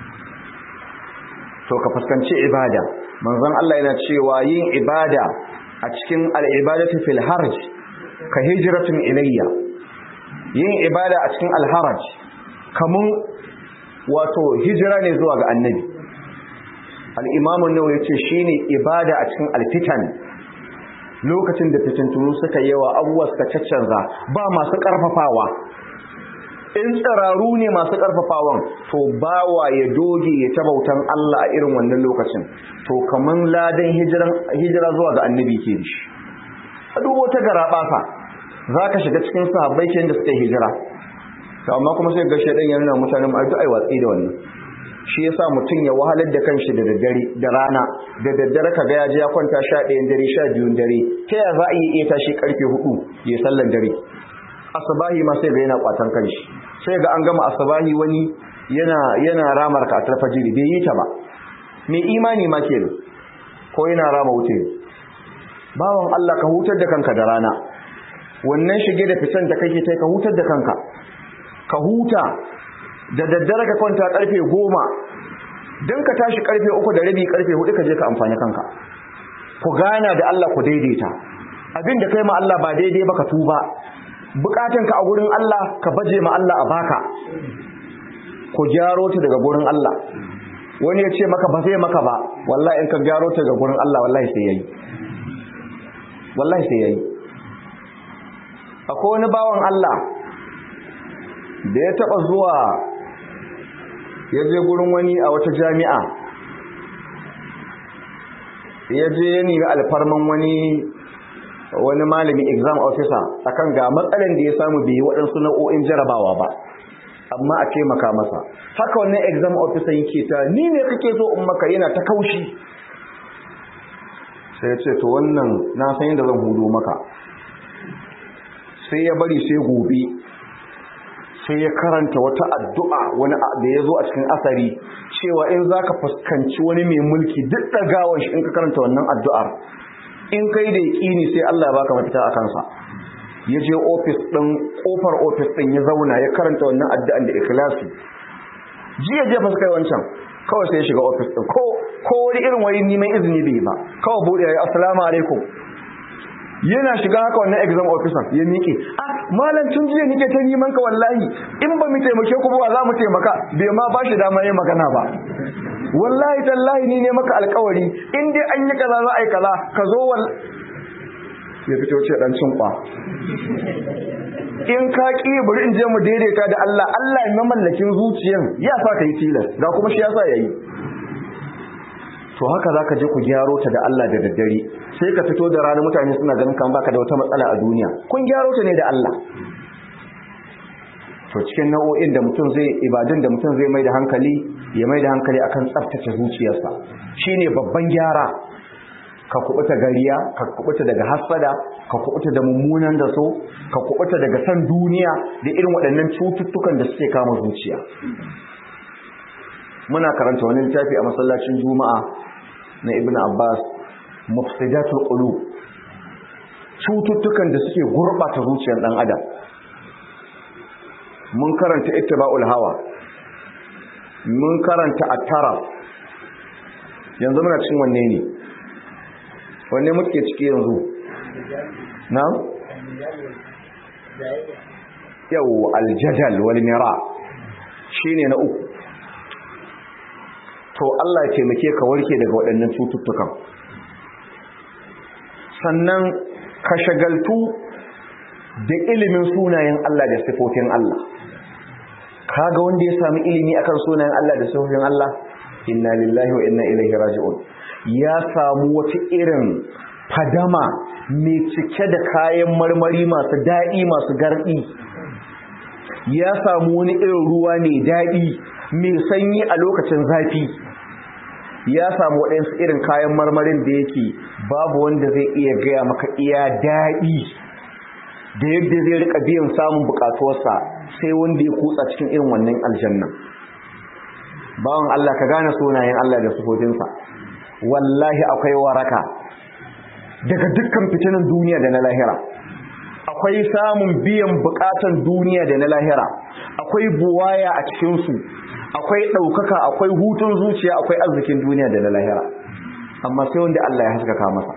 to ka fuskanci ibada manzon Allah yana cewa yin ibada a cikin al-ibadatu fil harj ka hijratun ilayya yin ibada a cikin al-haraj kamun wato hijira ne zuwa ga annabi al-imamu nawawi yace shine ibada a cikin al-fitan lokacin da fitintunu suka yawa abubuwa suka caccanza ba masu karfafawa in tsararu ne masu ƙarfafawan to bawa ya doge ya ta bautan Allah a irin wannan lokacin to kaman ladan hijira zuwa ga annabi ke shi a dubo ta gara ɓasa za ka shiga cikin sahabbai ke da suka hijira to amma kuma sai ga shaidan ya nuna mutane mu ai watsi da wannan shi yasa mutum ya wahalar da kanshi da daddare da rana da daddare ka ga ya je ya kwanta sha ɗayan dare sha biyun dare ta ya za a iya tashi karfe hudu ya sallan dare asabahi ma sai ga yana kwatan kanshi sai ga an gama asabahi wani yana yana ramar ka atar fajiri bai yi ta ba mai imani ma ke ko yana rama wuce bawan Allah ka hutar da kanka da rana wannan shige da fitan da kake tai ka hutar da kanka ka huta da daddare ka kwanta karfe goma don ka tashi karfe uku da rabi karfe hudu ka je ka amfani kanka ku gana da Allah ku daidaita abin da kai ma Allah ba daidai ba ka tuba bukatanka a gurin Allah ka baje ma Allah a baka ku gyaro ta daga gurin Allah wani ya ce maka ba zai maka ba wallahi in ka gyaro ta daga gurin Allah wallahi sai yayi wallahi sai yayi akwai wani bawan Allah da ya taba zuwa ya je gurin wani a wata jami'a ya je ya nemi alfarman wani wani malami exam officer akan ga matsalan da ya samu bai yi waɗansu nau'o'in jarabawa ba amma a taimaka masa haka wannan exam officer yake ta ni ne kake so in maka yana ta kaushi sai ya ce to wannan na san yadda zan hudo maka sai ya bari sai gobe sai ya karanta wata addu'a wani da ya zo a cikin asari cewa in za ka fuskanci wani mai mulki duk ɗagawar shi in ka karanta wannan addu'ar in kai da yaƙini sai Allah ya baka mafita a kansa ya je ofis ɗin ƙofar ofis ɗin ya zauna ya karanta wannan addu'an da ikhlasi jiya je fuska wancan kawai sai ya shiga ofis ɗin ko ko wani irin wani neman izini bai ba kawai buɗe ya yi assalamu alaikum yana shiga haka wannan exam officer ya miƙe ah malam tun jiya nike ta neman ka wallahi in ba mu taimake ku ba za mu taimaka bai ma ba shi dama yin magana ba wallahi tallahi ni ne maka alƙawari in dai an yi kaza za a yi kaza ka zo wal ya fito ce dan cinkwa in ka ƙi bari in je mu daidaita da Allah Allah ya mamallakin zuciyan ya sa ka yi tilas ga kuma shi ya sa yayi to haka za ka je ku gyaro ta da Allah da daddare sai ka fito da rana mutane suna ganin kan baka da wata matsala a duniya kun gyaro ta ne da Allah to cikin nau'o'in da mutum zai ibadun da mutum zai mai da hankali ya mai da hankali akan tsaftace zuciyarsa shine babban gyara ka kubuta gariya ka kubuta daga hasada ka kubuta da mummunan da so ka kubuta daga san duniya da irin waɗannan cututtukan da suke kama zuciya muna karanta wani littafi a masallacin juma'a na ibn abbas mufsidatul qulub cututtukan da suke gurbata zuciyar dan adam mun karanta ittiba'ul hawa mun karanta at-taraf yanzu muna cikin wanne ne wanne muke ciki yanzu na yau aljadal wal mira shine na uku to Allah ya taimake ka warke daga waɗannan cututtukan sannan ka shagaltu da ilimin sunayen Allah da sifofin Allah kaga wanda ya sami ilimi akan sunayen Allah da sifofin Allah inna lillahi wa inna ilaihi raji'un ya samu wata irin fadama mai cike da kayan marmari masu daɗi masu garɗi ya samu wani irin ruwa mai daɗi mai sanyi a lokacin zafi ya samu waɗansu irin kayan marmarin da yake babu wanda zai iya gaya maka iya daɗi da yadda zai rika biyan samun bukatuwarsa sai wanda ya kutsa cikin irin wannan aljanna bawan Allah ka gane sunayen Allah da sufofinsa wallahi akwai waraka daga dukkan fitinan duniya da na lahira akwai samun biyan bukatan duniya da na lahira akwai buwaya a cikinsu akwai ɗaukaka akwai hutun zuciya akwai arzikin duniya da na lahira amma sai wanda Allah ya haskaka masa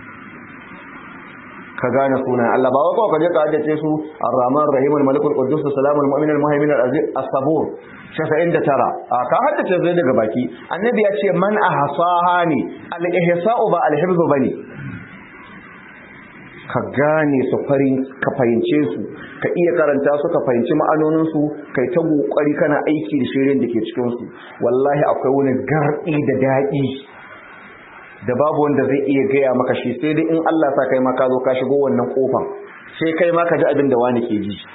ka gane sunan Allah ba wai ka je ka haddace su Ar-Rahman Rahim Al-Malik Al-Quddus Salam Al-Mu'min Al-Muhaymin Al-Aziz As-Sabur 99 a ka haddace zai daga baki annabi ya ce man ahsaha ne al-ihsa'u ba al-hifz bane ka gane su farin ka fahimce su ka iya karanta su ka fahimci ma'anonin su kai ta kokari kana aiki da shirin da ke cikin su wallahi akwai wani gardi da daɗi da babu wanda zai iya gaya maka shi sai dai in Allah sa kai ma ka zo ka shigo wannan kofan sai kai ma ka ji abin da wani ke ji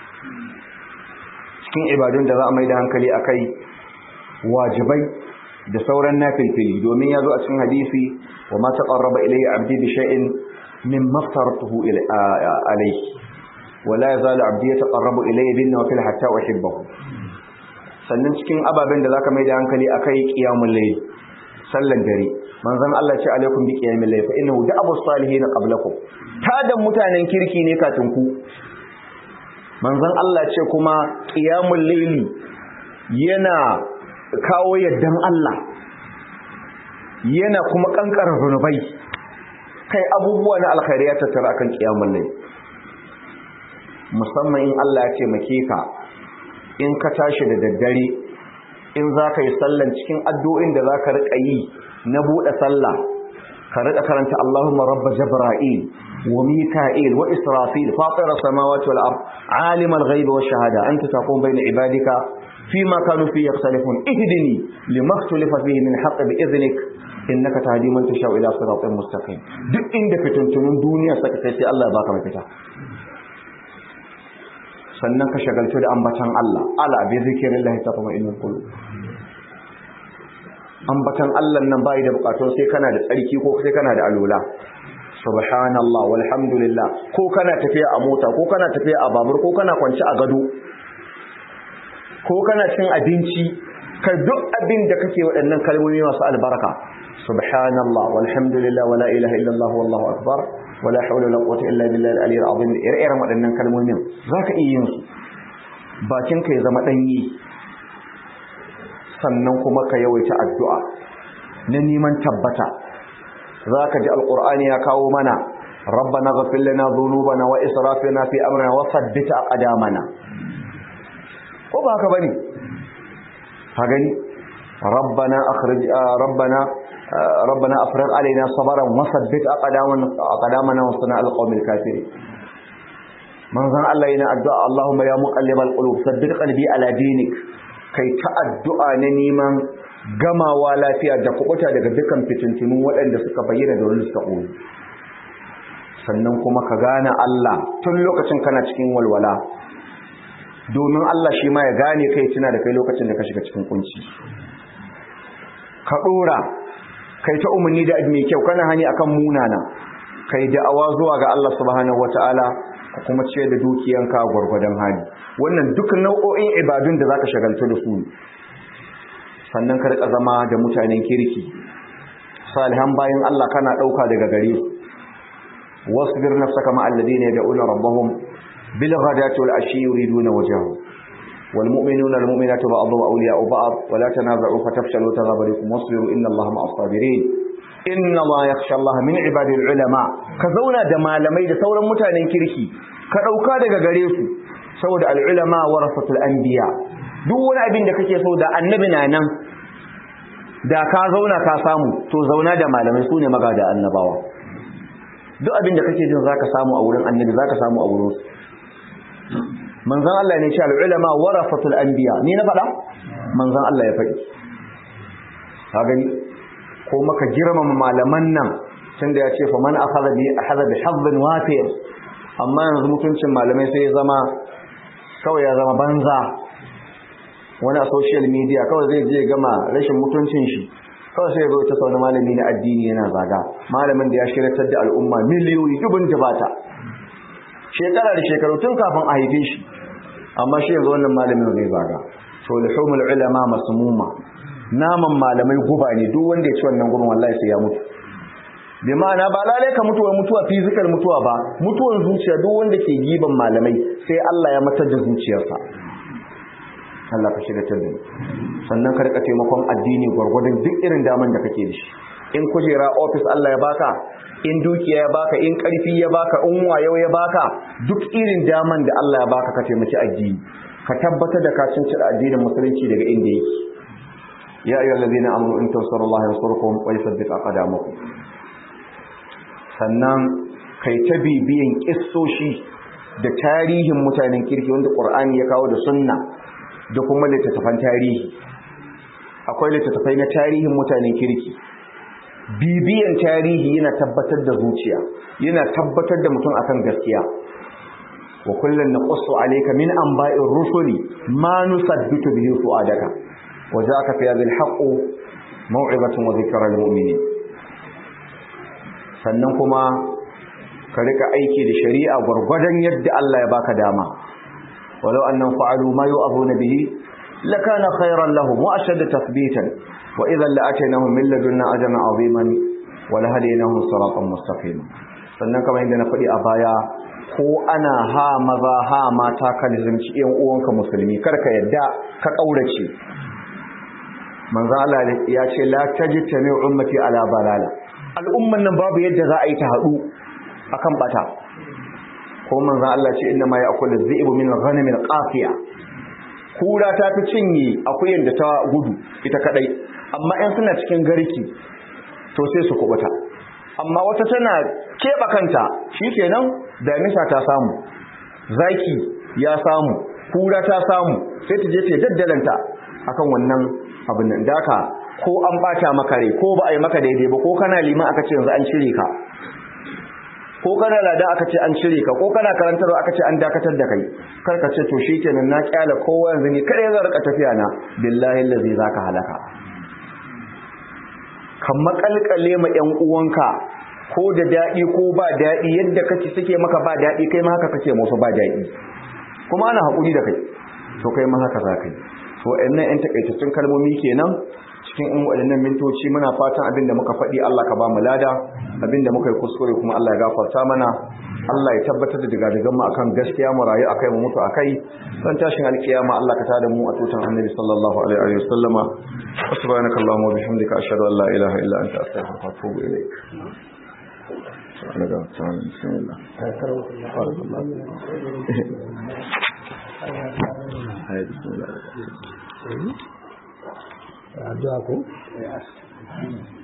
cikin ibadun da za a mai da hankali akai wajibai da sauran nafilfili domin ya zo a cikin hadisi wa ma taqarraba ilayya abdi bi shay'in min maftaratuhu alayhi wa la yazalu abdi yataqarrabu ilayya bin nawafil hatta uhibbahu sannan cikin ababen da zaka mai da hankali akai qiyamul layl sallan dare manzon Allah ce alaikum bi qiyamil layl fa innahu da'abu salihin qablakum tadan mutanen kirki ne kafin ku manzon Allah ce kuma qiyamul layl yana kawo yaddan Allah yana kuma kankara zunubai kai abubuwa na alkhairi ya tattara akan qiyamul layl musamman in Allah ya taimake ka in ka tashi da daddare in za ka yi sallan cikin addu'o'in da za ka riƙa yi na buɗe sallah ka riƙa karanta Allahumma rabba Jabra'il wa Mika'il wa Israfil fatira samawati wal ard alim al ghaib wa shahada anta taqum bayna ibadika fima kanu fi yakhtalifun ihdini lima ikhtalafa fihi min haqq bi idhnik innaka tahdi man tashau ila siratin mustaqim duk inda fituntunun duniya saka sai sai Allah ya baka mafita sannan ka shagaltu da ambatan Allah ala bi zikrillahi tatma'innul qulub ambatan Allah nan bai da bukatun sai kana da tsarki ko sai kana da alula subhanallah walhamdulillah ko kana tafiya a mota ko kana tafiya a babur ko kana kwance a gado ko kana cin abinci ka duk abin da kake waɗannan kalmomi masu albarka subhanallah walhamdulillah wala ilaha illallah wallahu akbar wala hawla wala quwwata illa billahi al-aliyyil azim ire-iren waɗannan kalmomin zaka iya yin su bakin ka ya zama danyi sannan kuma ka yawaita addu'a na neman tabbata za ka ji alƙur'ani ya kawo mana rabbana ghafir lana dhunubana wa israfina fi amrina wa thabbit aqdamana ko ba haka bane ka gani rabbana akhrij rabbana rabbana afriq alaina sabran wa thabbit aqdamana aqdamana wa sana alqawmil kafirin manzon Allah yana addu'a Allahumma ya muqallibal qulub sabbit qalbi ala dinik kai ta addu'a na neman gamawa lafiya da kubuta daga dukkan fitintunun waɗanda suka bayyana da wani suka ɓoye sannan kuma ka gane Allah tun lokacin kana cikin walwala domin Allah shi ma ya gane kai tuna da kai lokacin da ka shiga cikin kunci ka ɗora kai ta umarni da mai kyau kana hani akan munana kai da'awa zuwa ga Allah subhanahu wataala ka kuma ce da dukiyanka gwargwadon hali wannan duk nau'o'in ibadun da zaka shagaltu da su sannan ka rika zama da mutanen kirki salihan bayan Allah kana dauka daga gare su wasbir nafsaka ma alladhina yad'una rabbahum bil ghadati wal ashi yuriduna wajhahu wal mu'minuna wal mu'minatu ba'dhum awliya'u ba'd wa la tanaza'u fatafshalu wa tadhhabu rikum wasbiru inna Allaha ma'as sabirin inna ma yakhsha Allah min ibadil ulama ka zauna da malamai da sauran mutanen kirki ka dauka daga gare su saboda al ulama warasatul anbiya duk wani abin da kake so da annabi na nan da ka zauna ka samu to zauna da malamai sune magada annabawa duk abin da kake jin zaka samu a wurin annabi zaka samu a wurin su manzon Allah ne ce al ulama warasatul anbiya ni na faɗa manzon Allah ya faɗi ka gani ko maka girmama malaman nan tunda ya ce fa man akhadha bi akhadha bi hadd wafir amma yanzu mutuncin malamai sai ya zama kawai ya zama banza wani a social media kawai zai je gama rashin mutuncin shi kawai sai ya zo ta sauna malami na addini yana zaga malamin da ya shiratar da al'umma miliyoyi dubun jabata shekara da shekaru tun kafin a haife shi amma shi yanzu wannan malamin zai zaga to lihumul ulama masmuma naman malamai guba ne duk wanda ya ci wannan gurin wallahi sai ya mutu bi ma'ana ba lalai ka mutuwa mutuwa physical mutuwa ba mutuwan zuciya duk wanda ke giban malamai sai Allah ya matar da zuciyarsa Allah ka shiga ta sannan ka rika taimakon addini gwargwadon duk irin daman da kake da shi in kujera office Allah ya baka in dukiya ya baka in karfi ya baka in wayo ya baka duk irin daman da Allah ya baka ka taimaki addini ka tabbatar da ka cinci addinin musulunci daga inda yake ya ayyuhal ladina amanu in tansurullaha yansurkum wa yuthabbit aqdamakum sannan kai ta bibiyan kissoshi da tarihin mutanen kirki wanda Qur'ani ya kawo da sunna da kuma littattafan tarihi akwai littattafai na tarihin mutanen kirki bibiyan tarihi yana tabbatar da zuciya yana tabbatar da mutum akan gaskiya wa kullun naqussu alayka min anba'ir rusuli ma nusabbitu bihi fu'adaka وجاءك في هذا الحق موعظة وذكرى للمؤمنين sannan kuma ka rika aiki da shari'a gwargwadon yadda Allah ya baka dama walau annam fa'alu ma yu'azuna bihi lakana khayran lahum wa ashadda tathbitan wa idhan la'atainahum min ladunna ajran 'aziman wa lahadainahum siratan mustaqima sannan kamar yadda na faɗi a baya ko ana ha maza ha mata ka nizamci yan uwanka musulmi karka yadda ka kaurace manzo Allah ya ce la tajtami ummati ala balala al'umman nan babu yadda za a yi ta hadu akan bata ko manzo Allah ce inna ma ya'kulu dhi'bu min al-ghanam al-qafiya kura ta fi cinye akuyan da ta gudu ita kadai amma in suna cikin garki to sai su kubuta amma wata tana keba kanta shikenan damisa ta samu zaki ya samu kura ta samu sai ta je ta daddalanta akan wannan abin nan daka ko an bata maka rai ko ba a yi maka daidai ba ko kana liman aka ce yanzu an cire ka ko kana lada aka ce an cire ka ko kana karantarwa aka ce an dakatar da kai kar ka ce to shikenan na kyala kowa yanzu ne kare zan rika tafiya na billahi allazi zaka halaka kan makalkale ma yan uwanka ko da dadi ko ba dadi yadda kake suke maka ba dadi kai ma haka kake musu ba dadi kuma ana hakuri da kai to kai ma haka za ka yi to wayannan yan takaitaccen kalmomi kenan cikin in waɗannan mintoci muna fatan abin da muka faɗi Allah ka ba mu lada abin da muka yi kuskure kuma Allah ya gafarta mana Allah ya tabbatar da digadigan mu akan gaskiya mu rayu akai mu mutu akai dan tashin alkiyama Allah ka tada mu a tutan annabi sallallahu alaihi wa sallama subhanaka allahumma wa bihamdika ashhadu an la ilaha illa anta astaghfiruka wa atubu ilayk daga tsanin bismillah addu'a ko